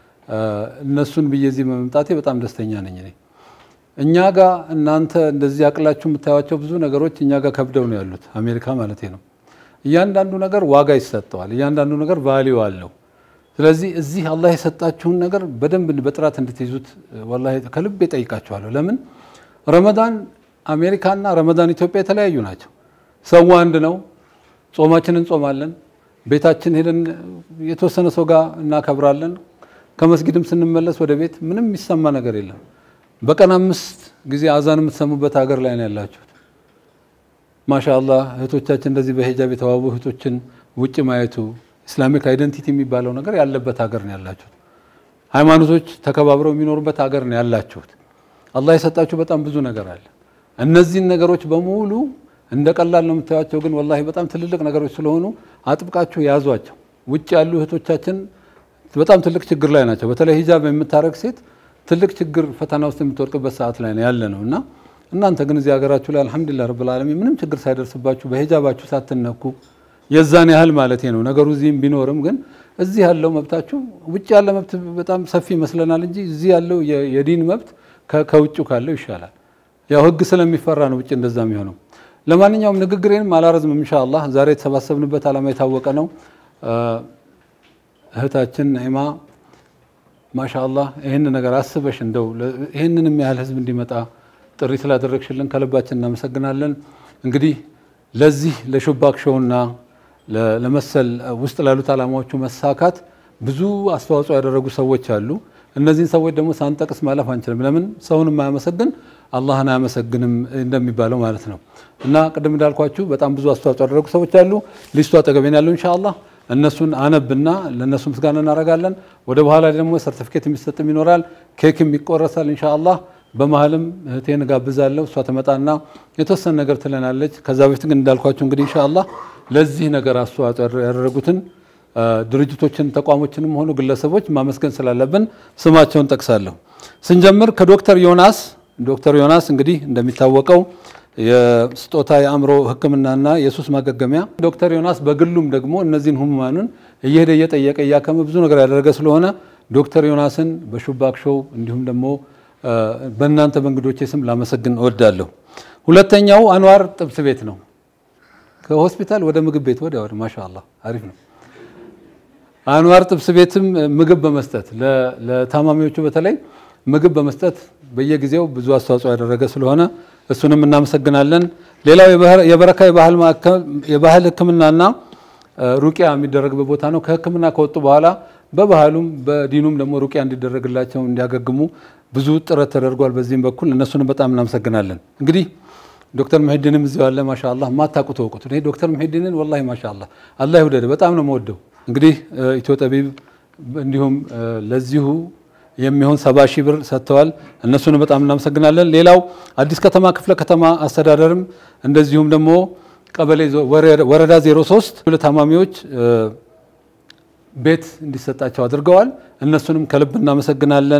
እነሱን ብዬ እዚህ በመምጣቴ በጣም ደስተኛ ነኝ እኔ እኛ ጋር እናንተ እንደዚህ አቅላችሁ የምታዩቸው ብዙ ነገሮች እኛ ጋር ከብደው ነው ያሉት፣ አሜሪካ ማለት ነው። እያንዳንዱ ነገር ዋጋ ይሰጠዋል። እያንዳንዱ ነገር ቫሊዩ አለው። ስለዚህ እዚህ አላህ የሰጣችሁን ነገር በደንብ በጥራት እንድትይዙት ወላሂ ከልቤ ጠይቃችኋለሁ። ለምን ረመዳን አሜሪካና ረመዳን ኢትዮጵያ የተለያዩ ናቸው። ሰው አንድ ነው። ጾማችንን እንጾማለን። ቤታችን ሄደን የተወሰነ ሰው ጋር እናከብራለን። ከመስጊድም ስንመለስ ወደ ቤት ምንም የሚሰማ ነገር የለም። በቀን አምስት ጊዜ አዛን የምትሰሙበት ሀገር ላይ ነው ያላችሁት። ማሻአላህ እህቶቻችን እንደዚህ በሂጃብ የተዋቡ እህቶችን ውጭ ማየቱ ኢስላሚክ አይደንቲቲ የሚባለው ነገር ያለበት ሀገር ነው ያላችሁት። ሃይማኖቶች ተከባብረው የሚኖሩበት ሀገር ነው ያላችሁት። አላህ የሰጣችሁ በጣም ብዙ ነገር አለ። እነዚህን ነገሮች በሙሉ እንደ ቀላል ነው የምታዩቸው፣ ግን ወላሂ በጣም ትልልቅ ነገሮች ስለሆኑ አጥብቃችሁ ያዟቸው። ውጭ ያሉ እህቶቻችን በጣም ትልቅ ችግር ላይ ናቸው። በተለይ ሂጃብ የምታረግ ሴት ትልቅ ችግር ፈተና ውስጥ የምትወድቅበት ሰዓት ላይ ነው ያለ ነው እና እናንተ ግን እዚህ ሀገራችሁ ላይ አልሐምዱሊላህ ረብል ዓለሚን ምንም ችግር ሳይደርስባችሁ በሂጃባችሁ ሳትነኩ የዛን ያህል ማለት ነው ነገሩ እዚህም ቢኖርም ግን እዚህ ያለው መብታችሁ ውጭ ያለ መብት በጣም ሰፊ ይመስለናል እንጂ እዚህ ያለው የዲን መብት ከውጭ ካለው ይሻላል። ያው ህግ ስለሚፈራ ነው ውጭ እንደዛ የሚሆነው። ለማንኛውም ንግግሬንም አላረዝምም ኢንሻአላህ። ዛሬ የተሰባሰብንበት ዓላማ የታወቀ ነው። እህታችን ነዒማ ማሻአላህ ይህን ነገር አስበሽ እንደው ይህንንም ያህል ህዝብ እንዲመጣ ጥሪ ስላደረግሽልን ከልባችን እናመሰግናለን። እንግዲህ ለዚህ ለሹባክ ሾውና ለመሰል ውስጥ ላሉት ዓላማዎቹ መሳካት ብዙ አስተዋጽኦ ያደረጉ ሰዎች አሉ። እነዚህን ሰዎች ደግሞ ሳንጠቅስ ማለፍ አንችልም። ለምን ሰውን የማያመሰግን አላህን አያመሰግንም እንደሚባለው ማለት ነው። እና ቅድም እንዳልኳችሁ በጣም ብዙ አስተዋጽኦ ያደረጉ ሰዎች አሉ። ሊስቱ አጠገቤን ያለው ኢንሻአላህ እነሱን አነብና ለእነሱ ምስጋና እናደርጋለን። ወደ በኋላ ደግሞ ሰርቲፊኬት የሚሰጥም ይኖራል፣ ኬክም ይቆረሳል ኢንሻአላህ። በመሀልም እህቴን ጋብዛለሁ። እሷ ትመጣና የተወሰነ ነገር ትለናለች። ከዛ በፊት ግን እንዳልኳችሁ እንግዲህ ኢንሻአላህ ለዚህ ነገር አስተዋጽኦ ያደረጉትን ድርጅቶችን ተቋሞችንም ሆኑ ግለሰቦች ማመስገን ስላለብን ስማቸውን ጠቅሳለሁ። ስንጀምር ከዶክተር ዮናስ ዶክተር ዮናስ እንግዲህ እንደሚታወቀው የስጦታ የአእምሮ ሕክምናና የሱስ ማገገሚያ ዶክተር ዮናስ በግሉም ደግሞ እነዚህን ህሙማኑን እየሄደ እየጠየቀ እያከመ ብዙ ነገር ያደረገ ስለሆነ ዶክተር ዮናስን በሹባክ ሾው እንዲሁም ደግሞ በእናንተ በእንግዶቼ ስም ላመሰግን እወዳለሁ። ሁለተኛው አንዋር ጥብስ ቤት ነው። ከሆስፒታል ወደ ምግብ ቤት ወዲያ ወደ ማሻአላህ አሪፍ ነው። አንዋር ጥብስ ቤትም ምግብ በመስጠት ለታማሚዎቹ በተለይ ምግብ በመስጠት በየጊዜው ብዙ አስተዋጽኦ ያደረገ ስለሆነ እሱንም እናመሰግናለን። ሌላው የበረካ የባህል ህክምናና ሩቂያ የሚደረግበት ቦታ ነው። ከህክምና ከወጡ በኋላ በባህሉም በዲኑም ደግሞ ሩቂያ እንዲደረግላቸው እንዲያገግሙ ብዙ ጥረት ተደርጓል። በዚህም በኩል እነሱንም በጣም እናመሰግናለን። እንግዲህ ዶክተር ሙሒዲንም እዚሁ አለ። ማሻአላህ ማታውቁት እወቁት። እኔ ዶክተር ሙሒዲንን ወላሂ ማሻአላህ አላህ ይውደድ፣ በጣም ነው የምወደው። እንግዲህ ኢትዮ ጠቢብ እንዲሁም ለዚሁ የሚሆን ሰባ ሺህ ብር ሰጥተዋል። እነሱንም በጣም እናመሰግናለን። ሌላው አዲስ ከተማ ክፍለ ከተማ አስተዳደርም እንደዚሁም ደግሞ ቀበሌ ወረዳ 03 ለታማሚዎች ቤት እንዲሰጣቸው አድርገዋል። እነሱንም ከልብ እናመሰግናለን።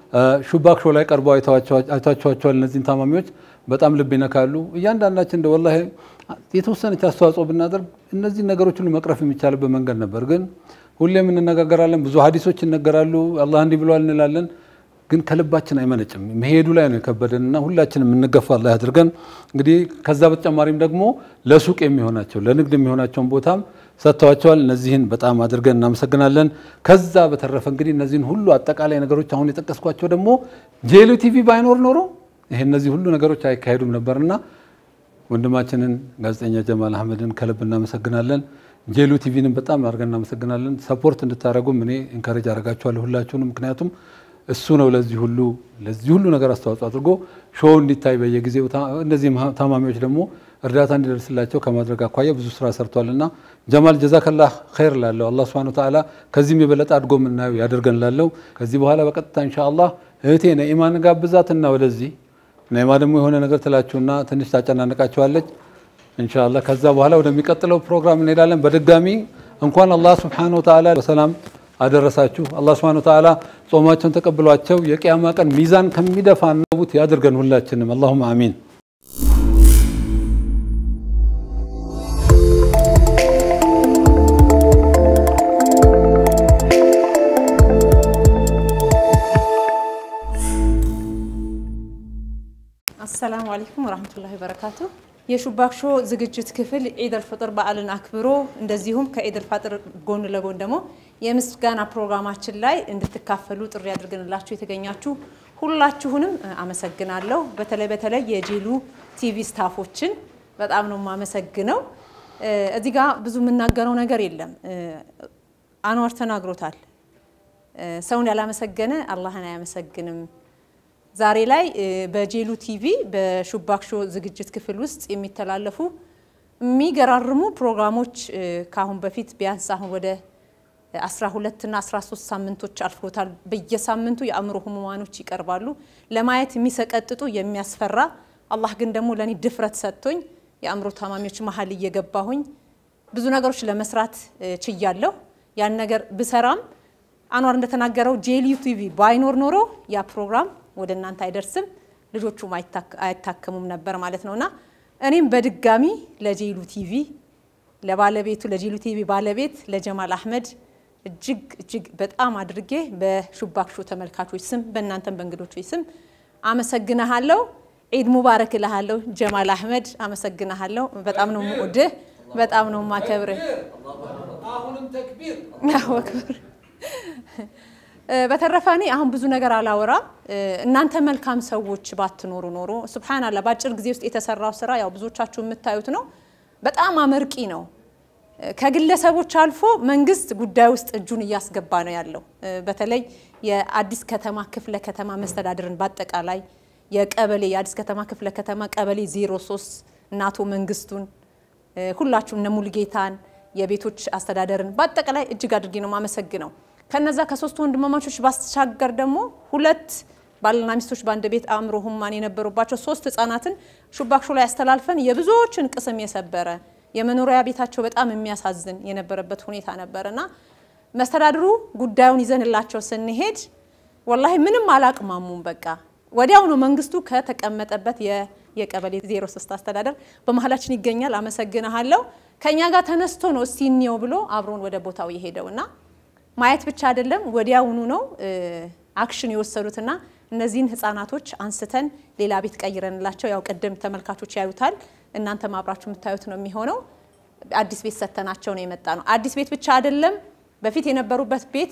ሹባክ ሾው ላይ ቀርበው አይታችኋቸዋል። እነዚህን ታማሚዎች በጣም ልብ ይነካሉ። እያንዳንዳችን እንደ ወላሂ የተወሰነች አስተዋጽኦ ብናደርግ እነዚህ ነገሮች ሁሉ መቅረፍ የሚቻልበት መንገድ ነበር። ግን ሁሌም እንነጋገራለን፣ ብዙ ሀዲሶች ይነገራሉ፣ አላህ እንዲህ ብሏል እንላለን። ግን ከልባችን አይመነጭም። መሄዱ ላይ ነው የከበደን እና ሁላችንም እንገፋ አላህ ያድርገን። እንግዲህ ከዛ በተጨማሪም ደግሞ ለሱቅ የሚሆናቸው ለንግድ የሚሆናቸውን ቦታም ሰጥተዋቸዋል። እነዚህን በጣም አድርገን እናመሰግናለን። ከዛ በተረፈ እንግዲህ እነዚህን ሁሉ አጠቃላይ ነገሮች አሁን የጠቀስኳቸው ደግሞ ጄሉ ቲቪ ባይኖር ኖሮ ይሄ እነዚህ ሁሉ ነገሮች አይካሄዱም ነበርና ወንድማችንን ጋዜጠኛ ጀማል አህመድን ከልብ እናመሰግናለን። ጄሉ ቲቪንም በጣም አድርገን እናመሰግናለን። ሰፖርት እንድታደረጉም እኔ ኢንካሬጅ አደርጋችኋለሁ ሁላችሁንም። ምክንያቱም እሱ ነው ለዚህ ሁሉ ለዚህ ሁሉ ነገር አስተዋጽኦ አድርጎ ሾው እንዲታይ በየጊዜው እነዚህ ታማሚዎች ደግሞ እርዳታ እንዲደርስላቸው ከማድረግ አኳያ ብዙ ስራ ሰርቷል እና ጀማል ጀዛከላህ ኸይር ላለው አላህ ስብሐነሁ ወተዓላ ከዚህም የበለጠ አድጎ የምናየው ያደርገን ላለው ከዚህ በኋላ በቀጥታ ኢንሻአላህ እህቴ ነኢማን ጋብዛትና ወደዚህ ነኢማ ደግሞ የሆነ ነገር ትላችሁና ትንሽ ታጨናንቃችኋለች ኢንሻአላህ። ከዛ በኋላ ወደሚቀጥለው ፕሮግራም እንሄዳለን። በድጋሚ እንኳን አላህ ስብሐነሁ ወተዓላ በሰላም አደረሳችሁ። አላህ ስብሐነሁ ወተዓላ ጾማቸውን ተቀብሏቸው የቅያማ ቀን ሚዛን ከሚደፋ ነቡት ያድርገን ሁላችንም። አላሁመ አሚን። አሰላሙ አለይኩም ወራህመቱላሂ ወበረካቱ። የሹባክ ሾው ዝግጅት ክፍል ዒድ አልፈጥር በዓልን አክብሮ እንደዚሁም ከዒድ አልፈጥር ጎን ለጎን ደግሞ የምስጋና ፕሮግራማችን ላይ እንድትካፈሉ ጥሪ አድርገንላችሁ የተገኛችሁ ሁላችሁንም አመሰግናለሁ። በተለይ በተለይ የጄሉ ቲቪ ስታፎችን በጣም ነው የማመሰግነው። እዚህ ጋር ብዙ የምናገረው ነገር የለም። አንዋር ተናግሮታል። ሰውን ያላመሰገነ አላህን አያመሰግንም። ዛሬ ላይ በጄሉ ቲቪ በሹባክ ሾው ዝግጅት ክፍል ውስጥ የሚተላለፉ የሚገራርሙ ፕሮግራሞች ከአሁን በፊት ቢያንስ አሁን ወደ 12 እና 13 ሳምንቶች አልፎታል። በየሳምንቱ የአእምሮ ህሙማኖች ይቀርባሉ። ለማየት የሚሰቀጥጡ የሚያስፈራ፣ አላህ ግን ደግሞ ለእኔ ድፍረት ሰጥቶኝ የአእምሮ ታማሚዎች መሀል እየገባሁኝ ብዙ ነገሮች ለመስራት ችያለሁ። ያን ነገር ብሰራም አኗር እንደተናገረው ጄሉ ቲቪ ባይኖር ኖሮ ያ ፕሮግራም ወደ እናንተ አይደርስም፣ ልጆቹም አይታከሙም ነበር ማለት ነውና እኔም በድጋሚ ለጄሉ ቲቪ ለባለቤቱ ለጄሉ ቲቪ ባለቤት ለጀማል አህመድ እጅግ እጅግ በጣም አድርጌ በሹባክ ሾው ተመልካቾች ስም በእናንተም በእንግዶች ስም አመሰግናሃለሁ። ዒድ ሙባረክ እልሃለሁ ጀማል አህመድ አመሰግናሃለሁ። በጣም ነው የምወድህ፣ በጣም ነው የማከብርህ። አክብር በተረፈ እኔ አሁን ብዙ ነገር አላወራም። እናንተ መልካም ሰዎች ባትኖሩ ኖሮ ሱብሃንአላህ በአጭር ጊዜ ውስጥ የተሰራው ስራ ያው ብዙዎቻችሁ የምታዩት ነው። በጣም አመርቂ ነው። ከግለሰቦች አልፎ መንግስት ጉዳይ ውስጥ እጁን እያስገባ ነው ያለው። በተለይ የአዲስ ከተማ ክፍለ ከተማ መስተዳድርን በአጠቃላይ የቀበሌ የአዲስ ከተማ ክፍለ ከተማ ቀበሌ 03 እና አቶ መንግስቱን ሁላችሁም እነ ሙልጌታን የቤቶች አስተዳደርን በአጠቃላይ እጅግ አድርጌ ነው የማመሰግነው። ከነዛ ከሶስቱ ወንድማማቾች ባስሻገር ደግሞ ሁለት ባልና ሚስቶች በአንድ ቤት አእምሮ ህሙማን የነበሩባቸው ሶስት ህጻናትን ሹባክ ሾው ላይ ያስተላልፈን የብዙዎችን ቅስም የሰበረ የመኖሪያ ቤታቸው በጣም የሚያሳዝን የነበረበት ሁኔታ ነበርና መስተዳድሩ ጉዳዩን ይዘንላቸው ስንሄድ ወላሂ ምንም አላቅማሙም። በቃ ወዲያው ነው መንግስቱ ከተቀመጠበት የቀበሌ 03 አስተዳደር በመሀላችን ይገኛል፣ አመሰግንሃለሁ። ከኛ ጋር ተነስቶ ነው እስቲ እንየው ብሎ አብሮን ወደ ቦታው የሄደውና ማየት ብቻ አይደለም ወዲያውኑ ነው አክሽን የወሰዱትና እነዚህን ህጻናቶች አንስተን ሌላ ቤት ቀይረንላቸው ያው ቅድም ተመልካቾች ያዩታል፣ እናንተም አብራችሁ የምታዩት ነው የሚሆነው። አዲስ ቤት ሰተናቸው ነው የመጣ ነው። አዲስ ቤት ብቻ አይደለም፣ በፊት የነበሩበት ቤት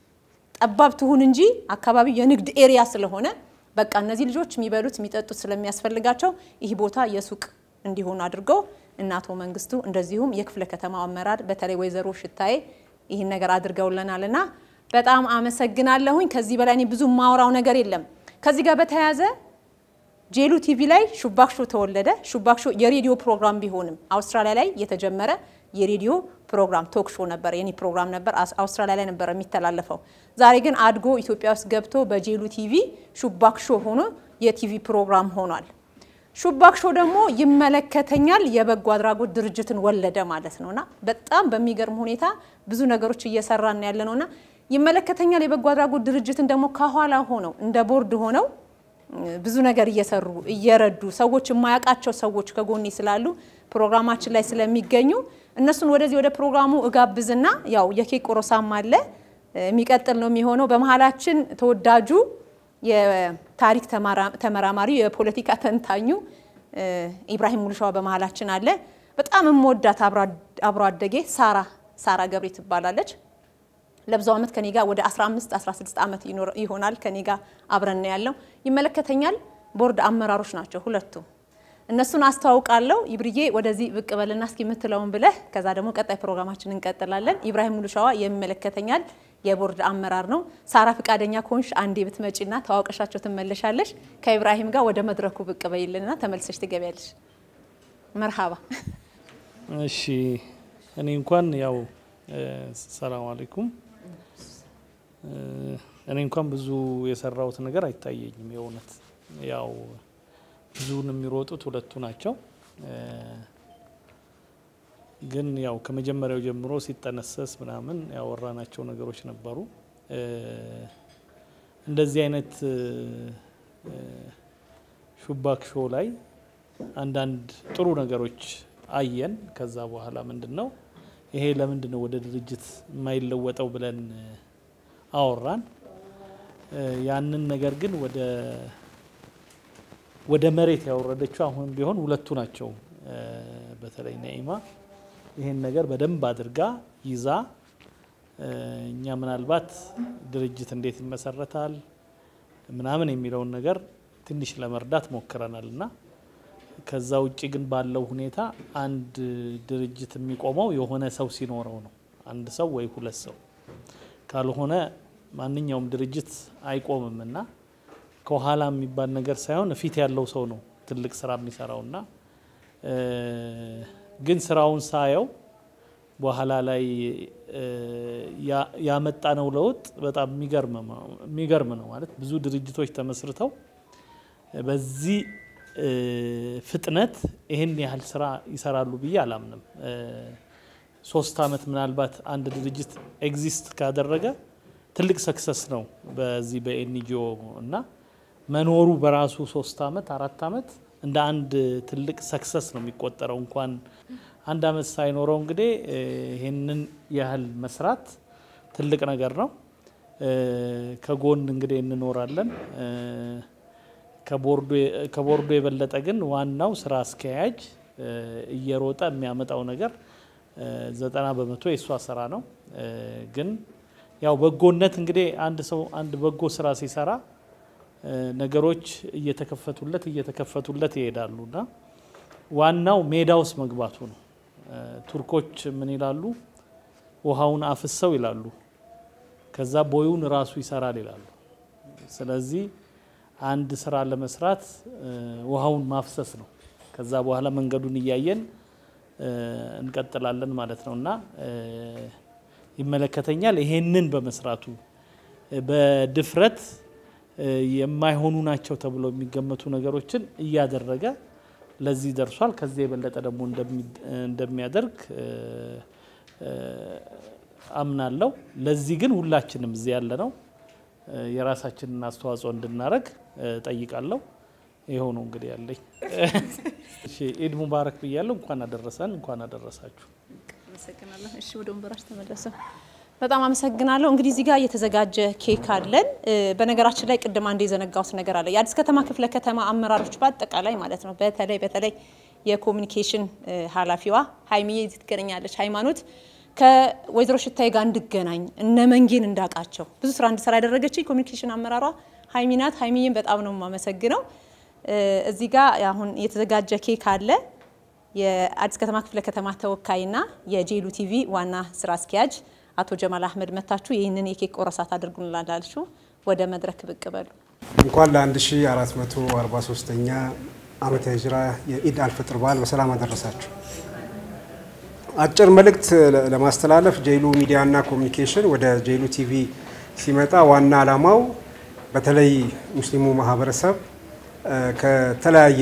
ጠባብ ትሁን እንጂ አካባቢው የንግድ ኤሪያ ስለሆነ በቃ እነዚህ ልጆች የሚበሉት የሚጠጡት ስለሚያስፈልጋቸው ይህ ቦታ የሱቅ እንዲሆኑ አድርገው እና አቶ መንግስቱ እንደዚሁም የክፍለ ከተማው አመራር በተለይ ወይዘሮ ሽታዬ ይህን ነገር አድርገውልናል እና በጣም አመሰግናለሁኝ። ከዚህ በላይ እኔ ብዙ ማውራው ነገር የለም። ከዚህ ጋር በተያያዘ ጄሉ ቲቪ ላይ ሹባክ ሾው ተወለደ። ሹባክ ሾው የሬዲዮ ፕሮግራም ቢሆንም አውስትራሊያ ላይ የተጀመረ የሬዲዮ ፕሮግራም ቶክ ሾው ነበር፣ የኔ ፕሮግራም ነበር። አውስትራሊያ ላይ ነበር የሚተላለፈው። ዛሬ ግን አድጎ ኢትዮጵያ ውስጥ ገብቶ በጄሉ ቲቪ ሹባክ ሾው ሆኖ የቲቪ ፕሮግራም ሆኗል። ሹባክ ሾው ደግሞ ይመለከተኛል የበጎ አድራጎት ድርጅትን ወለደ ማለት ነውና በጣም በሚገርም ሁኔታ ብዙ ነገሮች እየሰራን ያለ ነውና ይመለከተኛል የበጎ አድራጎት ድርጅትን ደግሞ ከኋላ ሆነው እንደ ቦርድ ሆነው ብዙ ነገር እየሰሩ እየረዱ ሰዎች የማያውቃቸው ሰዎች ከጎኔ ስላሉ ፕሮግራማችን ላይ ስለሚገኙ እነሱን ወደዚህ ወደ ፕሮግራሙ እጋብዝና ያው የኬክ ቆረሳም አለ የሚቀጥል ነው የሚሆነው። በመሀላችን ተወዳጁ የታሪክ ተመራማሪ የፖለቲካ ተንታኙ ኢብራሂም ሙሉሻዋ በመሀላችን አለ። በጣም የምወዳት አብሮ አደጌ ሳራ ሳራ ገብሬ ትባላለች። ለብዙ ዓመት ከኔ ጋር ወደ 15 16 ዓመት ይሆናል ከኔ ጋር አብረን ነው ያለው። ይመለከተኛል ቦርድ አመራሮች ናቸው ሁለቱ። እነሱን አስተዋውቃለሁ። ይብርዬ ወደዚህ ብቅ በልና እስኪ የምትለውን ብለህ ከዛ ደግሞ ቀጣይ ፕሮግራማችን እንቀጥላለን። ኢብራሂም ሙሉሻዋ የሚመለከተኛል የቦርድ አመራር ነው። ሳራ ፍቃደኛ ከሆንሽ አንዴ ብትመጪና ተዋውቀሻቸው ትመለሻለሽ። ከኢብራሂም ጋር ወደ መድረኩ ብቅ በይልና ተመልሰሽ ትገቢያለሽ። መርሃባ። እሺ እኔ እንኳን ያው ሰላም አለይኩም እኔ እንኳን ብዙ የሰራሁት ነገር አይታየኝም። የእውነት ያው ብዙውን የሚሮጡት ሁለቱ ናቸው። ግን ያው ከመጀመሪያው ጀምሮ ሲጠነሰስ ምናምን ያወራናቸው ነገሮች ነበሩ። እንደዚህ አይነት ሹባክ ሾው ላይ አንዳንድ ጥሩ ነገሮች አየን። ከዛ በኋላ ምንድን ነው ይሄ ለምንድን ነው ወደ ድርጅት የማይለወጠው ብለን አወራን። ያንን ነገር ግን ወደ ወደ መሬት ያወረደችው አሁን ቢሆን ሁለቱ ናቸው። በተለይ ነኢማ ይሄን ነገር በደንብ አድርጋ ይዛ እኛ ምናልባት ድርጅት እንዴት ይመሰረታል ምናምን የሚለውን ነገር ትንሽ ለመርዳት ሞክረናል እና ከዛ ውጭ ግን ባለው ሁኔታ አንድ ድርጅት የሚቆመው የሆነ ሰው ሲኖረው ነው። አንድ ሰው ወይ ሁለት ሰው ካልሆነ ማንኛውም ድርጅት አይቆምም እና ከኋላ የሚባል ነገር ሳይሆን ፊት ያለው ሰው ነው ትልቅ ስራ የሚሰራው እና ግን ስራውን ሳየው በኋላ ላይ ያመጣነው ለውጥ በጣም የሚገርም ነው። ማለት ብዙ ድርጅቶች ተመስርተው በዚህ ፍጥነት ይህን ያህል ስራ ይሰራሉ ብዬ አላምንም። ሶስት አመት ምናልባት አንድ ድርጅት ኤግዚስት ካደረገ ትልቅ ሰክሰስ ነው በዚህ በኤንጂኦ እና መኖሩ በራሱ ሶስት አመት አራት አመት እንደ አንድ ትልቅ ሰክሰስ ነው የሚቆጠረው። እንኳን አንድ አመት ሳይኖረው እንግዲህ ይህንን ያህል መስራት ትልቅ ነገር ነው። ከጎን እንግዲህ እንኖራለን። ከቦርዱ የበለጠ ግን ዋናው ስራ አስኪያጅ እየሮጠ የሚያመጣው ነገር ዘጠና በመቶ የእሷ ስራ ነው። ግን ያው በጎነት እንግዲህ አንድ ሰው አንድ በጎ ስራ ሲሰራ ነገሮች እየተከፈቱለት እየተከፈቱለት ይሄዳሉ እና ዋናው ሜዳ ውስጥ መግባቱ ነው። ቱርኮች ምን ይላሉ? ውሃውን አፍሰው ይላሉ፣ ከዛ ቦዩን ራሱ ይሰራል ይላሉ። ስለዚህ አንድ ስራ ለመስራት ውሃውን ማፍሰስ ነው። ከዛ በኋላ መንገዱን እያየን እንቀጥላለን ማለት ነው እና ይመለከተኛል ይሄንን በመስራቱ በድፍረት የማይሆኑ ናቸው ተብለው የሚገመቱ ነገሮችን እያደረገ ለዚህ ደርሷል። ከዚህ የበለጠ ደግሞ እንደሚያደርግ አምናለሁ። ለዚህ ግን ሁላችንም እዚህ ያለ ነው የራሳችንን አስተዋጽኦ እንድናደርግ ጠይቃለሁ። ይኸው ነው እንግዲህ ያለኝ። ኢድ ሙባረክ ብያለሁ። እንኳን አደረሰን፣ እንኳን አደረሳችሁ። አመሰግናለሁ። እሺ ወደ ወንበራችሁ ተመለሰ። በጣም አመሰግናለሁ። እንግዲህ እዚህ ጋር የተዘጋጀ ኬክ አለን። በነገራችን ላይ ቅድም አንድ የዘነጋሁት ነገር አለ። የአዲስ ከተማ ክፍለ ከተማ አመራሮች በአጠቃላይ ማለት ነው። በተለይ በተለይ የኮሚኒኬሽን ኃላፊዋ ሀይሚዬ እዚህ ትገናኛለች። ሃይማኖት ከወይዘሮ ሽታዬ ጋር እንድገናኝ እነ መንጌን እንዳውቃቸው ብዙ ስራ እንድሰራ ያደረገች ኮሚኒኬሽን አመራሯ ሀይሚ ናት። ሀይሚዬን በጣም ነው የማመሰግነው። እዚህ ጋር አሁን የተዘጋጀ ኬክ አለ። የአዲስ ከተማ ክፍለ ከተማ ተወካይና የጄሉ ቲቪ ዋና ስራ አስኪያጅ አቶ ጀማል አህመድ መታችሁ ይህንን የኬክ ቆረሳት አድርጉንላላችሁ። ወደ መድረክ ብቅ በሉ። እንኳን ለ1443ኛ ዓመተ ሂጅራ የኢድ አልፍጥር በዓል በሰላም አደረሳችሁ። አጭር መልእክት ለማስተላለፍ ጄሉ ሚዲያና ኮሚኒኬሽን ወደ ጄሉ ቲቪ ሲመጣ ዋና ዓላማው በተለይ ሙስሊሙ ማህበረሰብ ከተለያየ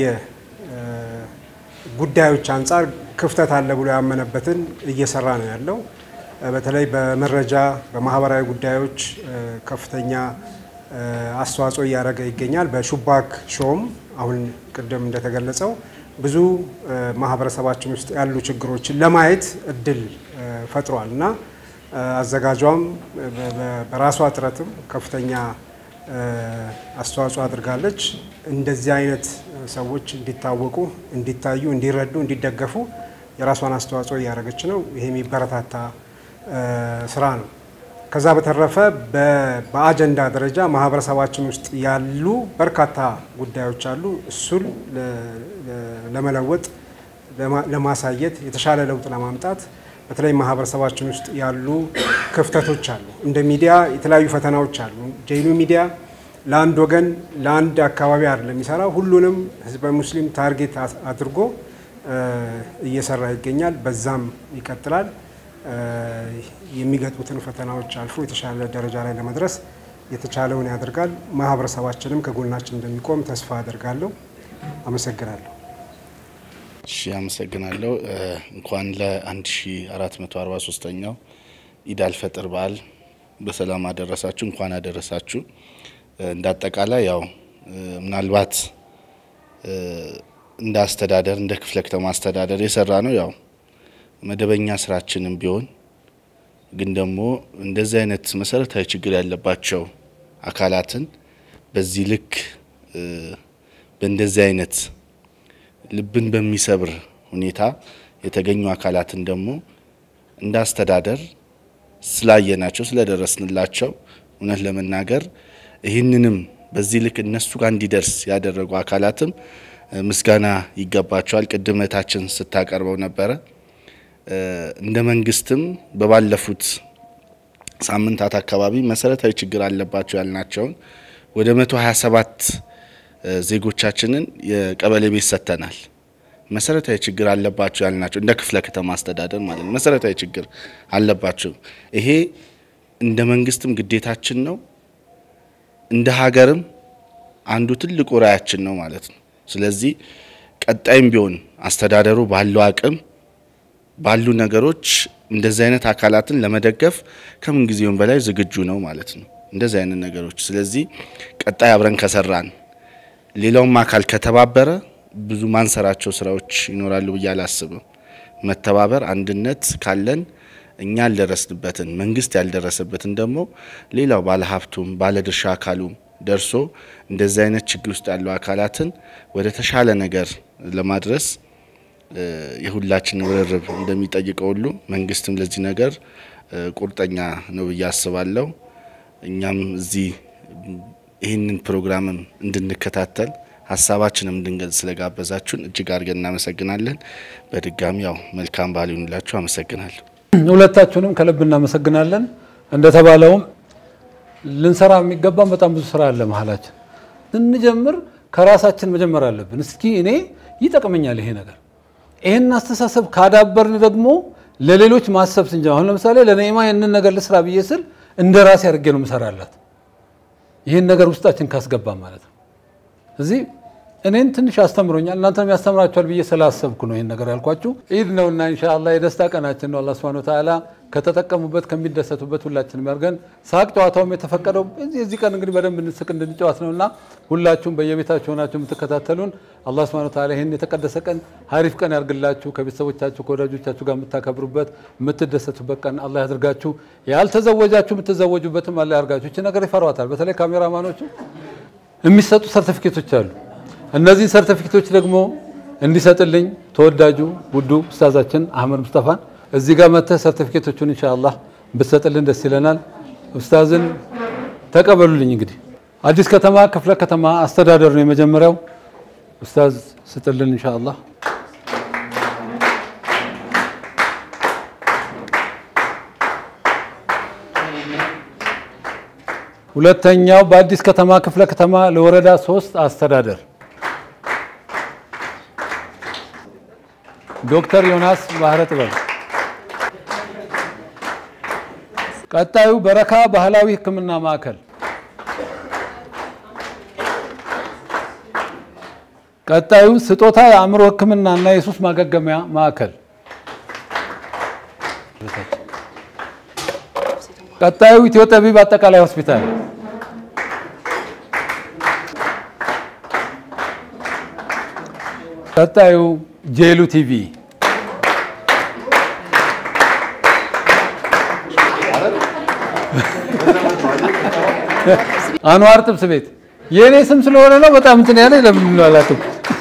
ጉዳዮች አንጻር ክፍተት አለ ብሎ ያመነበትን እየሰራ ነው ያለው። በተለይ በመረጃ በማህበራዊ ጉዳዮች ከፍተኛ አስተዋጽኦ እያደረገ ይገኛል። በሹባክ ሾውም አሁን ቅድም እንደተገለጸው ብዙ ማህበረሰባችን ውስጥ ያሉ ችግሮችን ለማየት እድል ፈጥሯል እና አዘጋጇም በራሷ ጥረትም ከፍተኛ አስተዋጽኦ አድርጋለች። እንደዚህ አይነት ሰዎች እንዲታወቁ፣ እንዲታዩ፣ እንዲረዱ፣ እንዲደገፉ የራሷን አስተዋጽኦ እያደረገች ነው። ይሄ የሚበረታታ ስራ ነው። ከዛ በተረፈ በአጀንዳ ደረጃ ማህበረሰባችን ውስጥ ያሉ በርካታ ጉዳዮች አሉ። እሱን ለመለወጥ ለማሳየት የተሻለ ለውጥ ለማምጣት በተለይ ማህበረሰባችን ውስጥ ያሉ ክፍተቶች አሉ። እንደ ሚዲያ የተለያዩ ፈተናዎች አሉ። ጀይኑ ሚዲያ ለአንድ ወገን ለአንድ አካባቢ አይደለም የሚሰራው፣ ሁሉንም ህዝበ ሙስሊም ታርጌት አድርጎ እየሰራ ይገኛል። በዛም ይቀጥላል። የሚገጥሙትን ፈተናዎች አልፎ የተሻለ ደረጃ ላይ ለመድረስ የተቻለውን ያደርጋል። ማህበረሰባችንም ከጎናችን እንደሚቆም ተስፋ አደርጋለሁ። አመሰግናለሁ። እሺ፣ አመሰግናለሁ። እንኳን ለ1443ኛው ኢድ አልፈጥር በዓል በሰላም አደረሳችሁ፣ እንኳን አደረሳችሁ። እንደ አጠቃላይ ያው ምናልባት እንደ አስተዳደር እንደ ክፍለ ከተማ አስተዳደር የሰራ ነው ያው መደበኛ ስራችንም ቢሆን ግን ደግሞ እንደዚህ አይነት መሰረታዊ ችግር ያለባቸው አካላትን በዚህ ልክ በእንደዚህ አይነት ልብን በሚሰብር ሁኔታ የተገኙ አካላትን ደግሞ እንደ አስተዳደር ስላየናቸው ስለደረስንላቸው እውነት ለመናገር ይህንንም በዚህ ልክ እነሱ ጋር እንዲደርስ ያደረጉ አካላትም ምስጋና ይገባቸዋል። ቅድም እህታችን ስታቀርበው ነበረ። እንደ መንግስትም በባለፉት ሳምንታት አካባቢ መሰረታዊ ችግር አለባቸው ያልናቸውን ወደ 127 ዜጎቻችንን የቀበሌ ቤት ሰጥተናል። መሰረታዊ ችግር አለባቸው ያልናቸው እንደ ክፍለ ከተማ አስተዳደር ማለት ነው። መሰረታዊ ችግር አለባቸው። ይሄ እንደ መንግስትም ግዴታችን ነው፣ እንደ ሀገርም አንዱ ትልቁ ራያችን ነው ማለት ነው። ስለዚህ ቀጣይም ቢሆን አስተዳደሩ ባለው አቅም ባሉ ነገሮች እንደዚህ አይነት አካላትን ለመደገፍ ከምን ጊዜውም በላይ ዝግጁ ነው ማለት ነው። እንደዚህ አይነት ነገሮች ስለዚህ ቀጣይ አብረን ከሰራን ሌላውም አካል ከተባበረ ብዙ ማንሰራቸው ስራዎች ይኖራሉ ብዬ አላስብም። መተባበር፣ አንድነት ካለን እኛ ያልደረስንበትን መንግስት ያልደረሰበትን ደግሞ ሌላው ባለሀብቱም ባለድርሻ አካሉም ደርሶ እንደዚህ አይነት ችግር ውስጥ ያሉ አካላትን ወደ ተሻለ ነገር ለማድረስ የሁላችን ርብርብ እንደሚጠይቀው ሁሉ መንግስትም ለዚህ ነገር ቁርጠኛ ነው ብዬ አስባለሁ። እኛም እዚህ ይህንን ፕሮግራምም እንድንከታተል ሀሳባችንም እንድንገልጽ ስለጋበዛችሁን እጅግ አድርገን እናመሰግናለን። በድጋሚ ያው መልካም በዓል ይሁንላችሁ። አመሰግናለሁ። ሁለታችሁንም ከልብ እናመሰግናለን። እንደተባለውም ልንሰራ የሚገባን በጣም ብዙ ስራ አለ መሀላችን። ስንጀምር ከራሳችን መጀመር አለብን። እስኪ እኔ ይጠቅመኛል ይሄ ነገር ይህን አስተሳሰብ ካዳበርን ደግሞ ለሌሎች ማሰብ ስንጀምር፣ አሁን ለምሳሌ ለነኢማ ይህንን ነገር ልስራ ብዬ ስል እንደ ራሴ አድርጌ ነው ምሰራላት። ይህን ነገር ውስጣችን ካስገባ ማለት ነው። እዚህ እኔን ትንሽ አስተምሮኛል፣ እናንተንም ያስተምራችኋል ብዬ ስላሰብኩ ነው ይህን ነገር ያልኳችሁ። ኢድ ነውና ኢንሻአላህ የደስታ ቀናችን ነው። አላህ ሱብሓነሁ ወተዓላ ከተጠቀሙበት ከሚደሰቱበት ሁላችንም ያድርገን። ሳቅ ጨዋታውም የተፈቀደው የዚህ ቀን እንግዲህ በደንብ እንስቅ እንድንጫወት ነውና ሁላችሁም በየቤታችሁ ሆናችሁ የምትከታተሉን አላህ ሱብሓነሁ ወተዓላ ይህን የተቀደሰ ቀን ሀሪፍ ቀን ያርግላችሁ። ከቤተሰቦቻችሁ ከወዳጆቻችሁ ጋር የምታከብሩበት የምትደሰቱበት ቀን አላህ ያድርጋችሁ። ያልተዘወጃችሁ የምትዘወጁበትም አላህ ያርጋችሁ። እቺ ነገር ይፈሯታል። በተለይ ካሜራማኖቹ የሚሰጡ ሰርቲፊኬቶች አሉ። እነዚህ ሰርቲፊኬቶች ደግሞ እንዲሰጥልኝ ተወዳጁ ውዱ ኡስታዛችን አህመድ ሙስጠፋን እዚህ ጋር መጥተህ ሰርቲፊኬቶቹን ኢንሻአላህ ብትሰጥልን ደስ ይለናል። ኡስታዝን ተቀበሉልኝ። እንግዲህ አዲስ ከተማ ክፍለ ከተማ አስተዳደር ነው የመጀመሪያው። ኡስታዝ ስጥልን ኢንሻአላህ። ሁለተኛው በአዲስ ከተማ ክፍለ ከተማ ለወረዳ ሶስት አስተዳደር ዶክተር ዮናስ ባህረ ጥበብ። ቀጣዩ በረካ ባህላዊ ሕክምና ማዕከል። ቀጣዩ ስጦታ የአእምሮ ሕክምና እና የሱስ ማገገሚያ ማዕከል። ቀጣዩ ኢትዮ ጠቢብ አጠቃላይ ሆስፒታል፣ ቀጣዩ ጄሉ ቲቪ፣ አንዋር ጥብስ ቤት የእኔ ስም ስለሆነ ነው በጣም እንትን ያለ ለምን አላውቅም።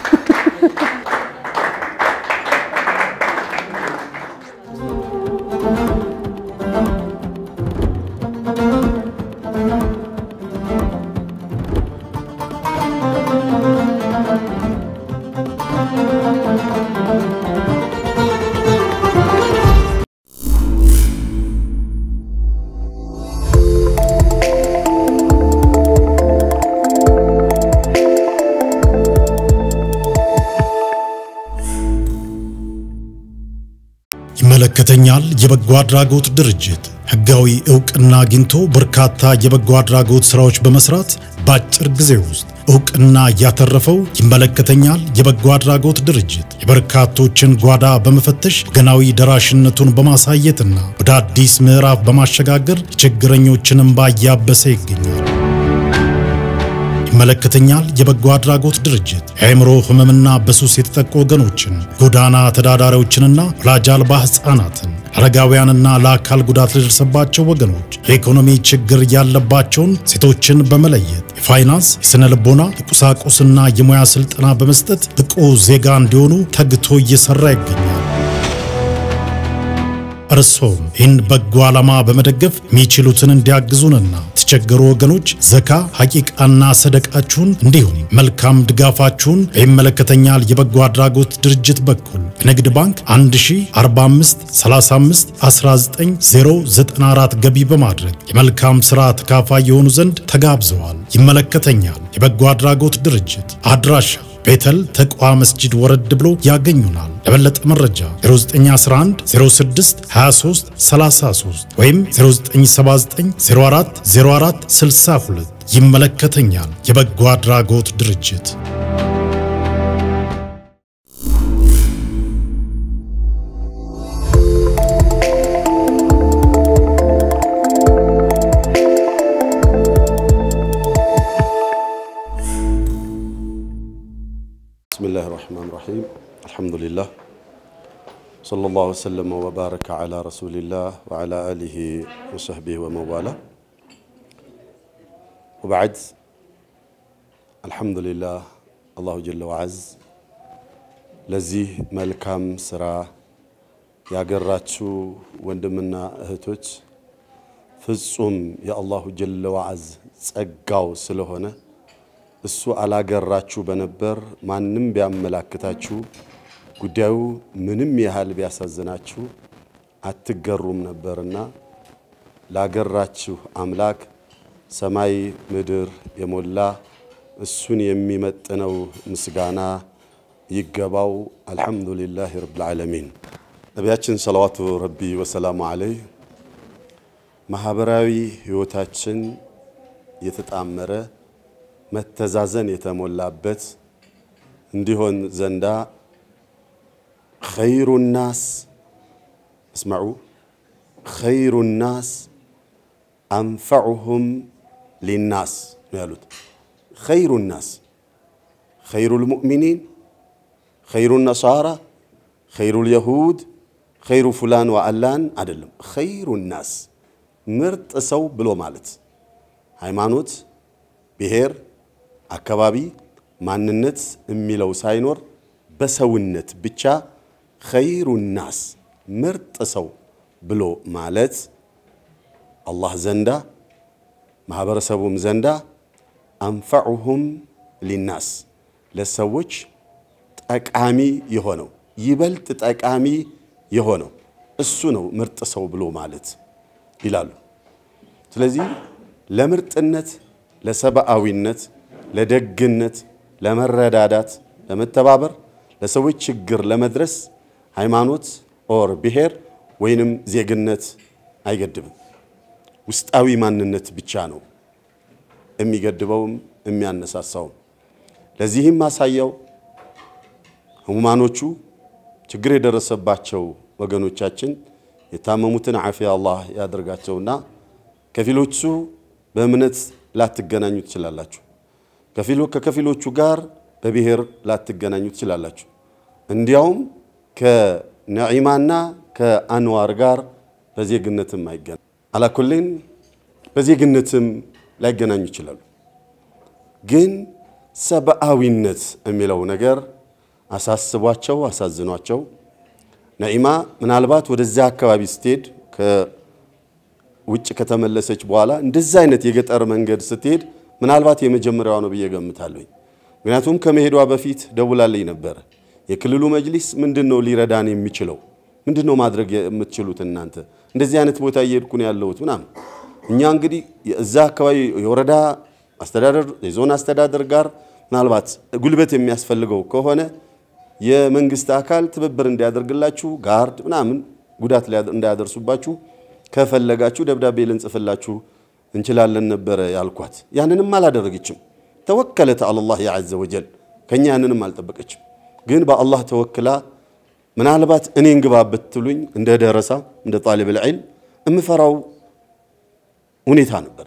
ይመለከተኛል የበጎ አድራጎት ድርጅት ህጋዊ እውቅና አግኝቶ በርካታ የበጎ አድራጎት ስራዎች በመስራት በአጭር ጊዜ ውስጥ እውቅና ያተረፈው ይመለከተኛል የበጎ አድራጎት ድርጅት የበርካቶችን ጓዳ በመፈተሽ ወገናዊ ደራሽነቱን በማሳየትና ወደ አዲስ ምዕራፍ በማሸጋገር የችግረኞችን እንባ እያበሰ ይገኛል። ይመለከተኛል የበጎ አድራጎት ድርጅት የአእምሮ ህመምና በሱስ የተጠቁ ወገኖችን፣ ጎዳና ተዳዳሪዎችንና ወላጅ አልባ ህፃናትን፣ አረጋውያንና ለአካል ጉዳት ለደረሰባቸው ወገኖች የኢኮኖሚ ችግር ያለባቸውን ሴቶችን በመለየት የፋይናንስ፣ የስነ ልቦና፣ የቁሳቁስና የሙያ ስልጠና በመስጠት ብቁ ዜጋ እንዲሆኑ ተግቶ እየሰራ ይገኛል። እርሶም ይህን በጎ ዓላማ በመደገፍ የሚችሉትን እንዲያግዙንና የተቸገሩ ወገኖች ዘካ፣ ሐቂቃና ሰደቃችሁን እንዲሁም መልካም ድጋፋችሁን በይመለከተኛል የበጎ አድራጎት ድርጅት በኩል በንግድ ባንክ 1045 35 19094 ገቢ በማድረግ የመልካም ሥራ ተካፋይ የሆኑ ዘንድ ተጋብዘዋል። ይመለከተኛል የበጎ አድራጎት ድርጅት አድራሻ ቤተል ተቋ መስጂድ ወረድ ብሎ ያገኙናል። ለበለጠ መረጃ 0911 06 23 33 ወይም 0979 04 04 62 ይመለከተኛል የበጎ አድራጎት ድርጅት። بسم الله الرحمن الرحيم الحمد لله صلى الله وسلم وبارك على رسول الله وعلى آله وصحبه ومن والاه وبعد الحمد لله الله جل وعز ለዚህ መልካም ስራ ያገራችሁ ወንድምና እህቶች ፍጹም የአላሁ ጀለ ወዐዝ ጸጋው ስለሆነ እሱ አላገራችሁ በነበር ማንም ቢያመላክታችሁ ጉዳዩ ምንም ያህል ቢያሳዝናችሁ አትገሩም ነበርና ላገራችሁ አምላክ ሰማይ ምድር የሞላ እሱን የሚመጥነው ምስጋና ይገባው። አልሐምዱሊላህ ረብል ዓለሚን። ነቢያችን ሰለዋቱ ረቢ ወሰላሙ አለይህ ማህበራዊ ህይወታችን የተጣመረ መተዛዘን የተሞላበት እንዲሆን ዘንዳ ኸይሩ ናስ እስመዑ ኸይሩ ናስ አንፈዑሁም ሊናስ ነው ያሉት። ኸይሩ ናስ ኸይሩ ልሙእሚኒን፣ ኸይሩ ነሳራ፣ ኸይሩ ልየሁድ፣ ኸይሩ ፉላን ወአላን አይደለም። ኸይሩ ናስ ምርጥ ሰው ብሎ ማለት ሃይማኖት፣ ብሔር አካባቢ ማንነት የሚለው ሳይኖር በሰውነት ብቻ ኸይሩ ናስ ምርጥ ሰው ብሎ ማለት አላህ ዘንዳ ማህበረሰቡም ዘንዳ አንፈዑሁም ሊናስ ለሰዎች ጠቃሚ የሆነው ይበልጥ ጠቃሚ የሆነው እሱ ነው ምርጥ ሰው ብሎ ማለት ይላሉ። ስለዚህ ለምርጥነት፣ ለሰብአዊነት ለደግነት፣ ለመረዳዳት፣ ለመተባበር፣ ለሰዎች ችግር ለመድረስ ሃይማኖት ኦር ብሔር ወይንም ዜግነት አይገድብም። ውስጣዊ ማንነት ብቻ ነው የሚገድበውም የሚያነሳሳውም። ለዚህም ማሳያው ህሙማኖቹ ችግር የደረሰባቸው ወገኖቻችን የታመሙትን ዓፊያ አላህ ያደርጋቸውና ከፊሎቹ በእምነት ላትገናኙ ትችላላችሁ። ከፊሎ ከከፊሎቹ ጋር በብሔር ላትገናኙ ትችላላችሁ። እንዲያውም ከነዒማና ከአንዋር ጋር በዜግነትም አይገናኙ አላኩሌን በዜግነትም ላይገናኙ ይችላሉ። ግን ሰብአዊነት የሚለው ነገር አሳስቧቸው አሳዝኗቸው ነዒማ ምናልባት ወደዚያ አካባቢ ስትሄድ ከውጭ ከተመለሰች በኋላ እንደዚህ አይነት የገጠር መንገድ ስትሄድ ምናልባት የመጀመሪያዋ ነው ብዬ ገምታለሁኝ። ምክንያቱም ከመሄዷ በፊት ደውላልኝ ነበረ። የክልሉ መጅሊስ ምንድን ነው ሊረዳን የሚችለው? ምንድን ነው ማድረግ የምትችሉት እናንተ? እንደዚህ አይነት ቦታ እየሄድኩ ነው ያለሁት ምናምን። እኛ እንግዲህ እዛ አካባቢ የወረዳ አስተዳደር የዞን አስተዳደር ጋር ምናልባት ጉልበት የሚያስፈልገው ከሆነ የመንግስት አካል ትብብር እንዲያደርግላችሁ ጋርድ ምናምን ጉዳት እንዳያደርሱባችሁ ከፈለጋችሁ ደብዳቤ ልንጽፍላችሁ እንችላለን ነበረ ያልኳት። ያንንም አላደረገችም። ተወከለት አላህ ዐዘ ወጀል ከኛ ያንንም አልጠበቀችም። ግን በአላህ ተወክላ ምናልባት እኔን ግባ ብትሉኝ እንደ ደረሳ እንደ ጣሊብ ልዕልም የምፈራው ሁኔታ ነበረ።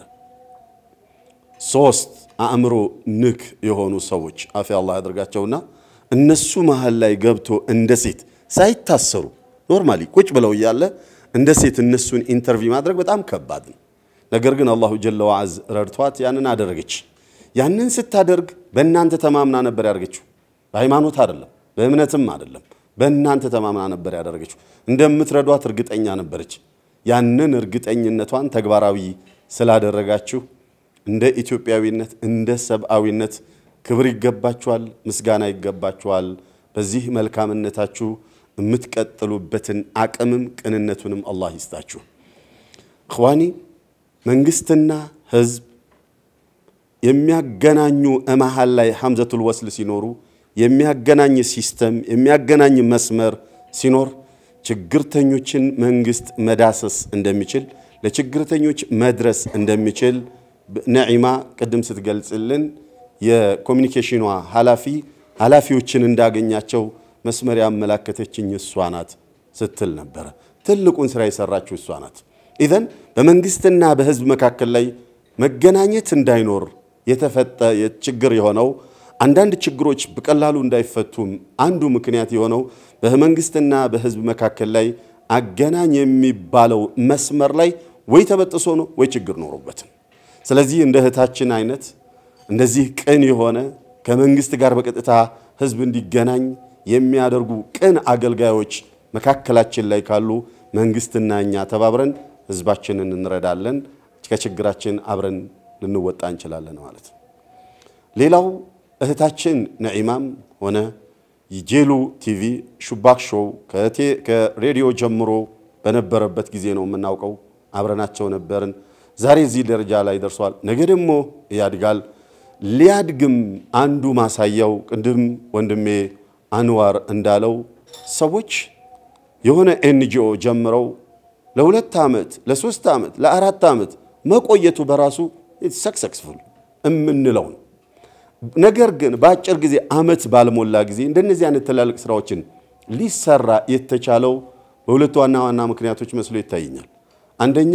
ሶስት አእምሮ ንክ የሆኑ ሰዎች አፊ አላህ ያደርጋቸውና እነሱ መሀል ላይ ገብቶ እንደ ሴት ሳይታሰሩ ኖርማሊ ቁጭ ብለው እያለ እንደ ሴት እነሱን ኢንተርቪው ማድረግ በጣም ከባድ ነው። ነገር ግን አላሁ ጀለ ወዐዝ ረድቷት ያንን አደረገች። ያንን ስታደርግ በእናንተ ተማምና ነበር ያደርገችው። በሃይማኖት አይደለም፣ በእምነትም አይደለም፣ በእናንተ ተማምና ነበር ያደረገችው። እንደምትረዷት እርግጠኛ ነበረች። ያንን እርግጠኝነቷን ተግባራዊ ስላደረጋችሁ እንደ ኢትዮጵያዊነት እንደ ሰብአዊነት ክብር ይገባችኋል፣ ምስጋና ይገባችኋል። በዚህ መልካምነታችሁ የምትቀጥሉበትን አቅምም ቅንነቱንም አላህ ይስጣችሁ። እኽዋኒ መንግስትና ህዝብ የሚያገናኙ እመሃል ላይ ሐምዘቱል ወስል ሲኖሩ የሚያገናኝ ሲስተም የሚያገናኝ መስመር ሲኖር ችግርተኞችን መንግስት መዳሰስ እንደሚችል ለችግርተኞች መድረስ እንደሚችል ነዒማ ቅድም ስትገልጽልን የኮሚኒኬሽኗ ኃላፊ ኃላፊዎችን እንዳገኛቸው መስመር ያመላከተችኝ እሷ ናት ስትል ነበረ። ትልቁን ስራ የሰራችው እሷ ናት። ኢዘን በመንግስትና በህዝብ መካከል ላይ መገናኘት እንዳይኖር የተፈጠ ችግር የሆነው አንዳንድ ችግሮች በቀላሉ እንዳይፈቱም አንዱ ምክንያት የሆነው በመንግስትና በህዝብ መካከል ላይ አገናኝ የሚባለው መስመር ላይ ወይ ተበጥሶ ነው ወይ ችግር ኖሮበትም። ስለዚህ እንደ እህታችን አይነት እንደዚህ ቅን የሆነ ከመንግስት ጋር በቀጥታ ህዝብ እንዲገናኝ የሚያደርጉ ቅን አገልጋዮች መካከላችን ላይ ካሉ መንግስትና እኛ ተባብረን ህዝባችንን እንረዳለን፣ ከችግራችን አብረን ልንወጣ እንችላለን ማለት ነው። ሌላው እህታችን ነዒማም ሆነ የጄሉ ቲቪ ሹባክ ሾው ከሬዲዮ ጀምሮ በነበረበት ጊዜ ነው የምናውቀው። አብረናቸው ነበርን። ዛሬ እዚህ ደረጃ ላይ ደርሷል። ነገ ደግሞ ያድጋል። ሊያድግም አንዱ ማሳያው ቅድም ወንድሜ አንዋር እንዳለው ሰዎች የሆነ ኤንጂኦ ጀምረው ለሁለት ዓመት፣ ለሶስት ዓመት፣ ለአራት ዓመት መቆየቱ በራሱ ሰክሰስፉል የምንለው ነው። ነገር ግን በአጭር ጊዜ ዓመት ባልሞላ ጊዜ እንደነዚህ አይነት ትላልቅ ስራዎችን ሊሰራ የተቻለው በሁለት ዋና ዋና ምክንያቶች መስሎ ይታየኛል። አንደኛ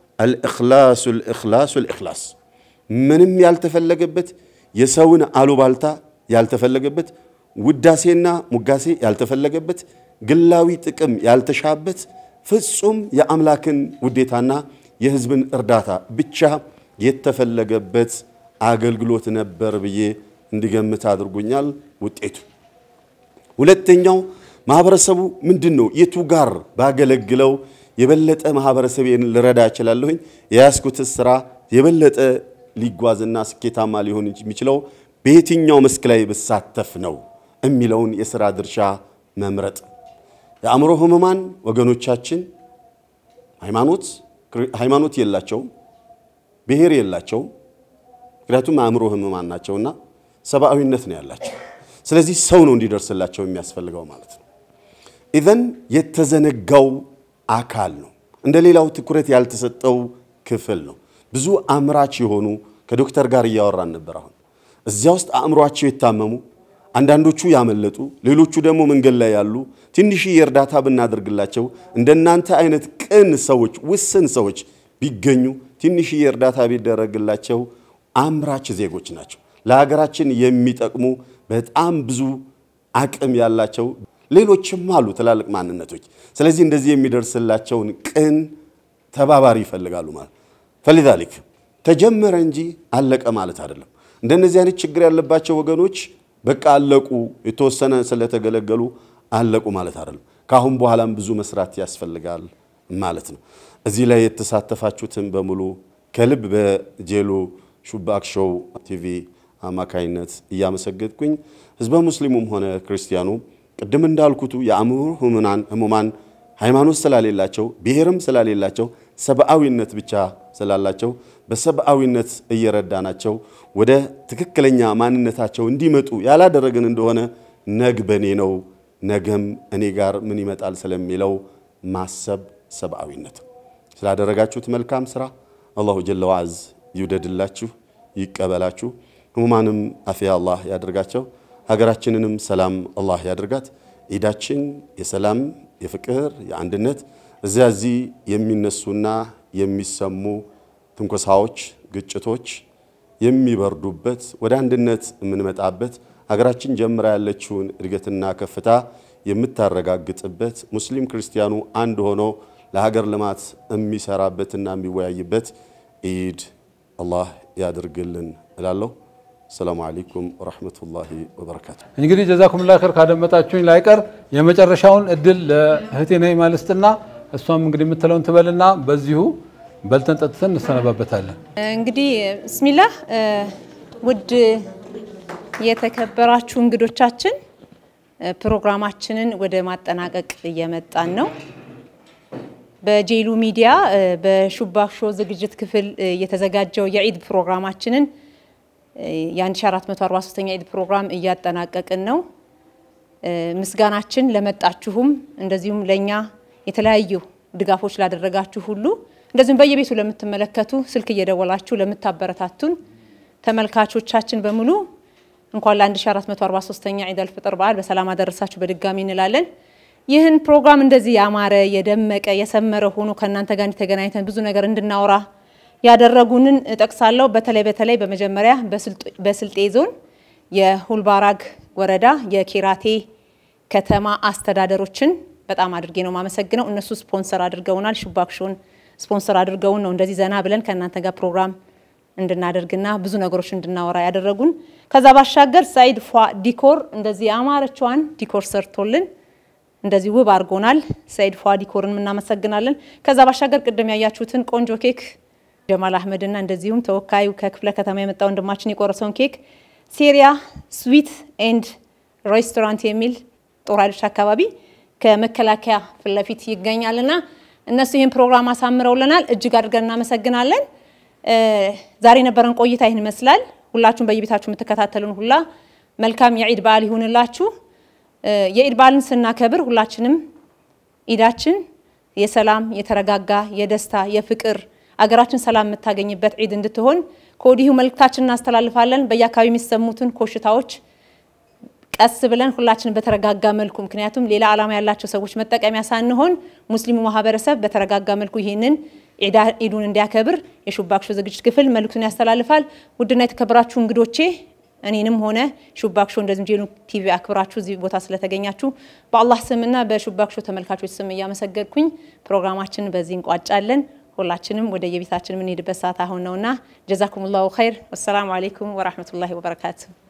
አልእኽላሱ ልእኽላሱ ልእኽላስ ምንም ያልተፈለገበት የሰውን አሉባልታ ያልተፈለገበት ውዳሴና ሙጋሴ ያልተፈለገበት ግላዊ ጥቅም ያልተሻበት ፍጹም የአምላክን ውዴታና የህዝብን እርዳታ ብቻ የተፈለገበት አገልግሎት ነበር ብዬ እንዲገምት አድርጎኛል ውጤቱ። ሁለተኛው ማህበረሰቡ ምንድን ነው የቱ ጋር ባገለግለው የበለጠ ማህበረሰቤን ልረዳ እችላለሁኝ፣ የያዝኩት ስራ የበለጠ ሊጓዝና ስኬታማ ሊሆን የሚችለው በየትኛው መስክ ላይ ብሳተፍ ነው የሚለውን የሥራ ድርሻ መምረጥ። የአእምሮ ህሙማን ወገኖቻችን ሃይማኖት ሃይማኖት የላቸውም፣ ብሔር የላቸውም። ምክንያቱም አእምሮ ህሙማን ናቸውና ሰብአዊነት ነው ያላቸው። ስለዚህ ሰው ነው እንዲደርስላቸው የሚያስፈልገው ማለት ነው። ኢዘን የተዘነጋው አካል ነው። እንደ ሌላው ትኩረት ያልተሰጠው ክፍል ነው። ብዙ አምራች የሆኑ ከዶክተር ጋር እያወራን ነበር። አሁን እዚያ ውስጥ አእምሯቸው የታመሙ አንዳንዶቹ ያመለጡ፣ ሌሎቹ ደግሞ መንገድ ላይ ያሉ ትንሽ የእርዳታ ብናደርግላቸው እንደናንተ አይነት ቅን ሰዎች፣ ውስን ሰዎች ቢገኙ ትንሽዬ እርዳታ ቢደረግላቸው አምራች ዜጎች ናቸው። ለሀገራችን የሚጠቅሙ በጣም ብዙ አቅም ያላቸው ሌሎችም አሉ ትላልቅ ማንነቶች። ስለዚህ እንደዚህ የሚደርስላቸውን ቅን ተባባሪ ይፈልጋሉ ማለት ፈሊዛሊክ ተጀመረ እንጂ አለቀ ማለት አይደለም። እንደነዚህ አይነት ችግር ያለባቸው ወገኖች በቃ አለቁ፣ የተወሰነ ስለተገለገሉ አለቁ ማለት አይደለም። ከአሁን በኋላም ብዙ መስራት ያስፈልጋል ማለት ነው። እዚህ ላይ የተሳተፋችሁትን በሙሉ ከልብ በጄሎ ሹባክ ሾው ቲቪ አማካይነት እያመሰገድኩኝ ህዝበ ሙስሊሙም ሆነ ክርስቲያኑ ቅድም እንዳልኩቱ የአእምሮ ህሙማን ሃይማኖት ስላሌላቸው ብሔርም ስላሌላቸው ሰብአዊነት ብቻ ስላላቸው በሰብአዊነት እየረዳናቸው ወደ ትክክለኛ ማንነታቸው እንዲመጡ ያላደረግን እንደሆነ ነግ በእኔ ነው ነገም እኔ ጋር ምን ይመጣል ስለሚለው ማሰብ ሰብአዊነት ስላደረጋችሁት መልካም ስራ አላሁ ጀለ ወዐዝ ይውደድላችሁ፣ ይቀበላችሁ። ህሙማንም አፊያ አላህ ያደርጋቸው። ሀገራችንንም ሰላም አላህ ያደርጋት። ኢዳችን የሰላም የፍቅር የአንድነት እዚያ እዚህ የሚነሱና የሚሰሙ ትንኮሳዎች፣ ግጭቶች የሚበርዱበት ወደ አንድነት የምንመጣበት ሀገራችን ጀምራ ያለችውን እድገትና ከፍታ የምታረጋግጥበት ሙስሊም ክርስቲያኑ አንድ ሆኖ ለሀገር ልማት የሚሰራበትና የሚወያይበት ኢድ አላህ ያድርግልን እላለሁ። ሰላሙ አለይኩም ወረሕመቱላሂ ወበረካቱ። እንግዲህ ጀዛኩምላ ኸይር ካደመጣችሁኝ ላይቀር የመጨረሻውን እድል ለእህቴ ነይማ ልስጥና እሷም እንግዲህ የምትለውን ትበልና በዚሁ በልተን ጠጥተን እንሰነባበታለን። እንግዲህ ብስሚላህ ውድ የተከበራችሁ እንግዶቻችን ፕሮግራማችንን ወደ ማጠናቀቅ እየመጣን ነው። በጄሉ ሚዲያ በሹባክ ሾው ዝግጅት ክፍል የተዘጋጀው የዒድ ፕሮግራማችንን የ1443ኛ ዒድ ፕሮግራም እያጠናቀቅን ነው። ምስጋናችን ለመጣችሁም እንደዚሁም ለእኛ የተለያዩ ድጋፎች ላደረጋችሁ ሁሉ እንደዚሁም በየቤቱ ለምትመለከቱ ስልክ እየደወላችሁ ለምታበረታቱን ተመልካቾቻችን በሙሉ እንኳን ለ1443ኛ ዒድ አልፍጥር በዓል በሰላም አደረሳችሁ በድጋሚ እንላለን። ይህን ፕሮግራም እንደዚህ ያማረ የደመቀ የሰመረ ሆኖ ከእናንተ ጋር ተገናኝተን ብዙ ነገር እንድናወራ ያደረጉንን እጠቅሳለሁ። በተለይ በተለይ በመጀመሪያ በስልጤ ዞን የሁልባራግ ወረዳ የኬራቴ ከተማ አስተዳደሮችን በጣም አድርጌ ነው ማመሰግነው። እነሱ ስፖንሰር አድርገውናል። ሹባክ ሾውን ስፖንሰር አድርገውን ነው እንደዚህ ዘና ብለን ከእናንተ ጋር ፕሮግራም እንድናደርግና ብዙ ነገሮች እንድናወራ ያደረጉን። ከዛ ባሻገር ሳይድ ፏ ዲኮር እንደዚህ ያማረችዋን ዲኮር ሰርቶልን እንደዚህ ውብ አድርጎናል። ሰይድ ፏ ዲኮርን እናመሰግናለን። ከዛ ባሻገር ቅድም ያያችሁትን ቆንጆ ኬክ ጀማል አህመድና እንደዚሁም ተወካዩ ከክፍለ ከተማ የመጣ ወንድማችን የቆረሰውን ኬክ ሲሪያ ስዊት ኤንድ ሬስቶራንት የሚል ጦር ኃይሎች አካባቢ ከመከላከያ ፊት ለፊት ይገኛልና እነሱ ይህን ፕሮግራም አሳምረውልናል። እጅግ አድርገን እናመሰግናለን። ዛሬ የነበረን ቆይታ ይህን ይመስላል። ሁላችሁም በየቤታችሁ የምትከታተሉን ሁላ መልካም የዒድ በዓል ይሁንላችሁ። የኢድ በዓልን ስናከብር ሁላችንም ኢዳችን የሰላም የተረጋጋ የደስታ የፍቅር አገራችን ሰላም የምታገኝበት ዒድ እንድትሆን ከወዲሁ መልእክታችን እናስተላልፋለን። በየአካባቢ የሚሰሙትን ኮሽታዎች ቀስ ብለን ሁላችን በተረጋጋ መልኩ ምክንያቱም ሌላ ዓላማ ያላቸው ሰዎች መጠቀሚያ ሳንሆን ሙስሊሙ ማህበረሰብ በተረጋጋ መልኩ ይህንን ኢዱን እንዲያከብር የሹባክ ሾው ዝግጅት ክፍል መልእክቱን ያስተላልፋል። ውድና የተከበራችሁ እንግዶቼ እኔንም ሆነ ሹባክ ሾው እንደዚሁም ጄኑ ቲቪ አክብራችሁ እዚህ ቦታ ስለተገኛችሁ በአላህ ስምና በሹባክ ሾው ተመልካቾች ስም እያመሰገድኩኝ ፕሮግራማችንን በዚህ እንቋጫለን። ሁላችንም ወደ የቤታችን የምንሄድበት ሰዓት አሁን ነውና ጀዛኩሙላሁ ኸይር። ወሰላሙ አሌይኩም ወራህመቱላሂ ወበረካቱ።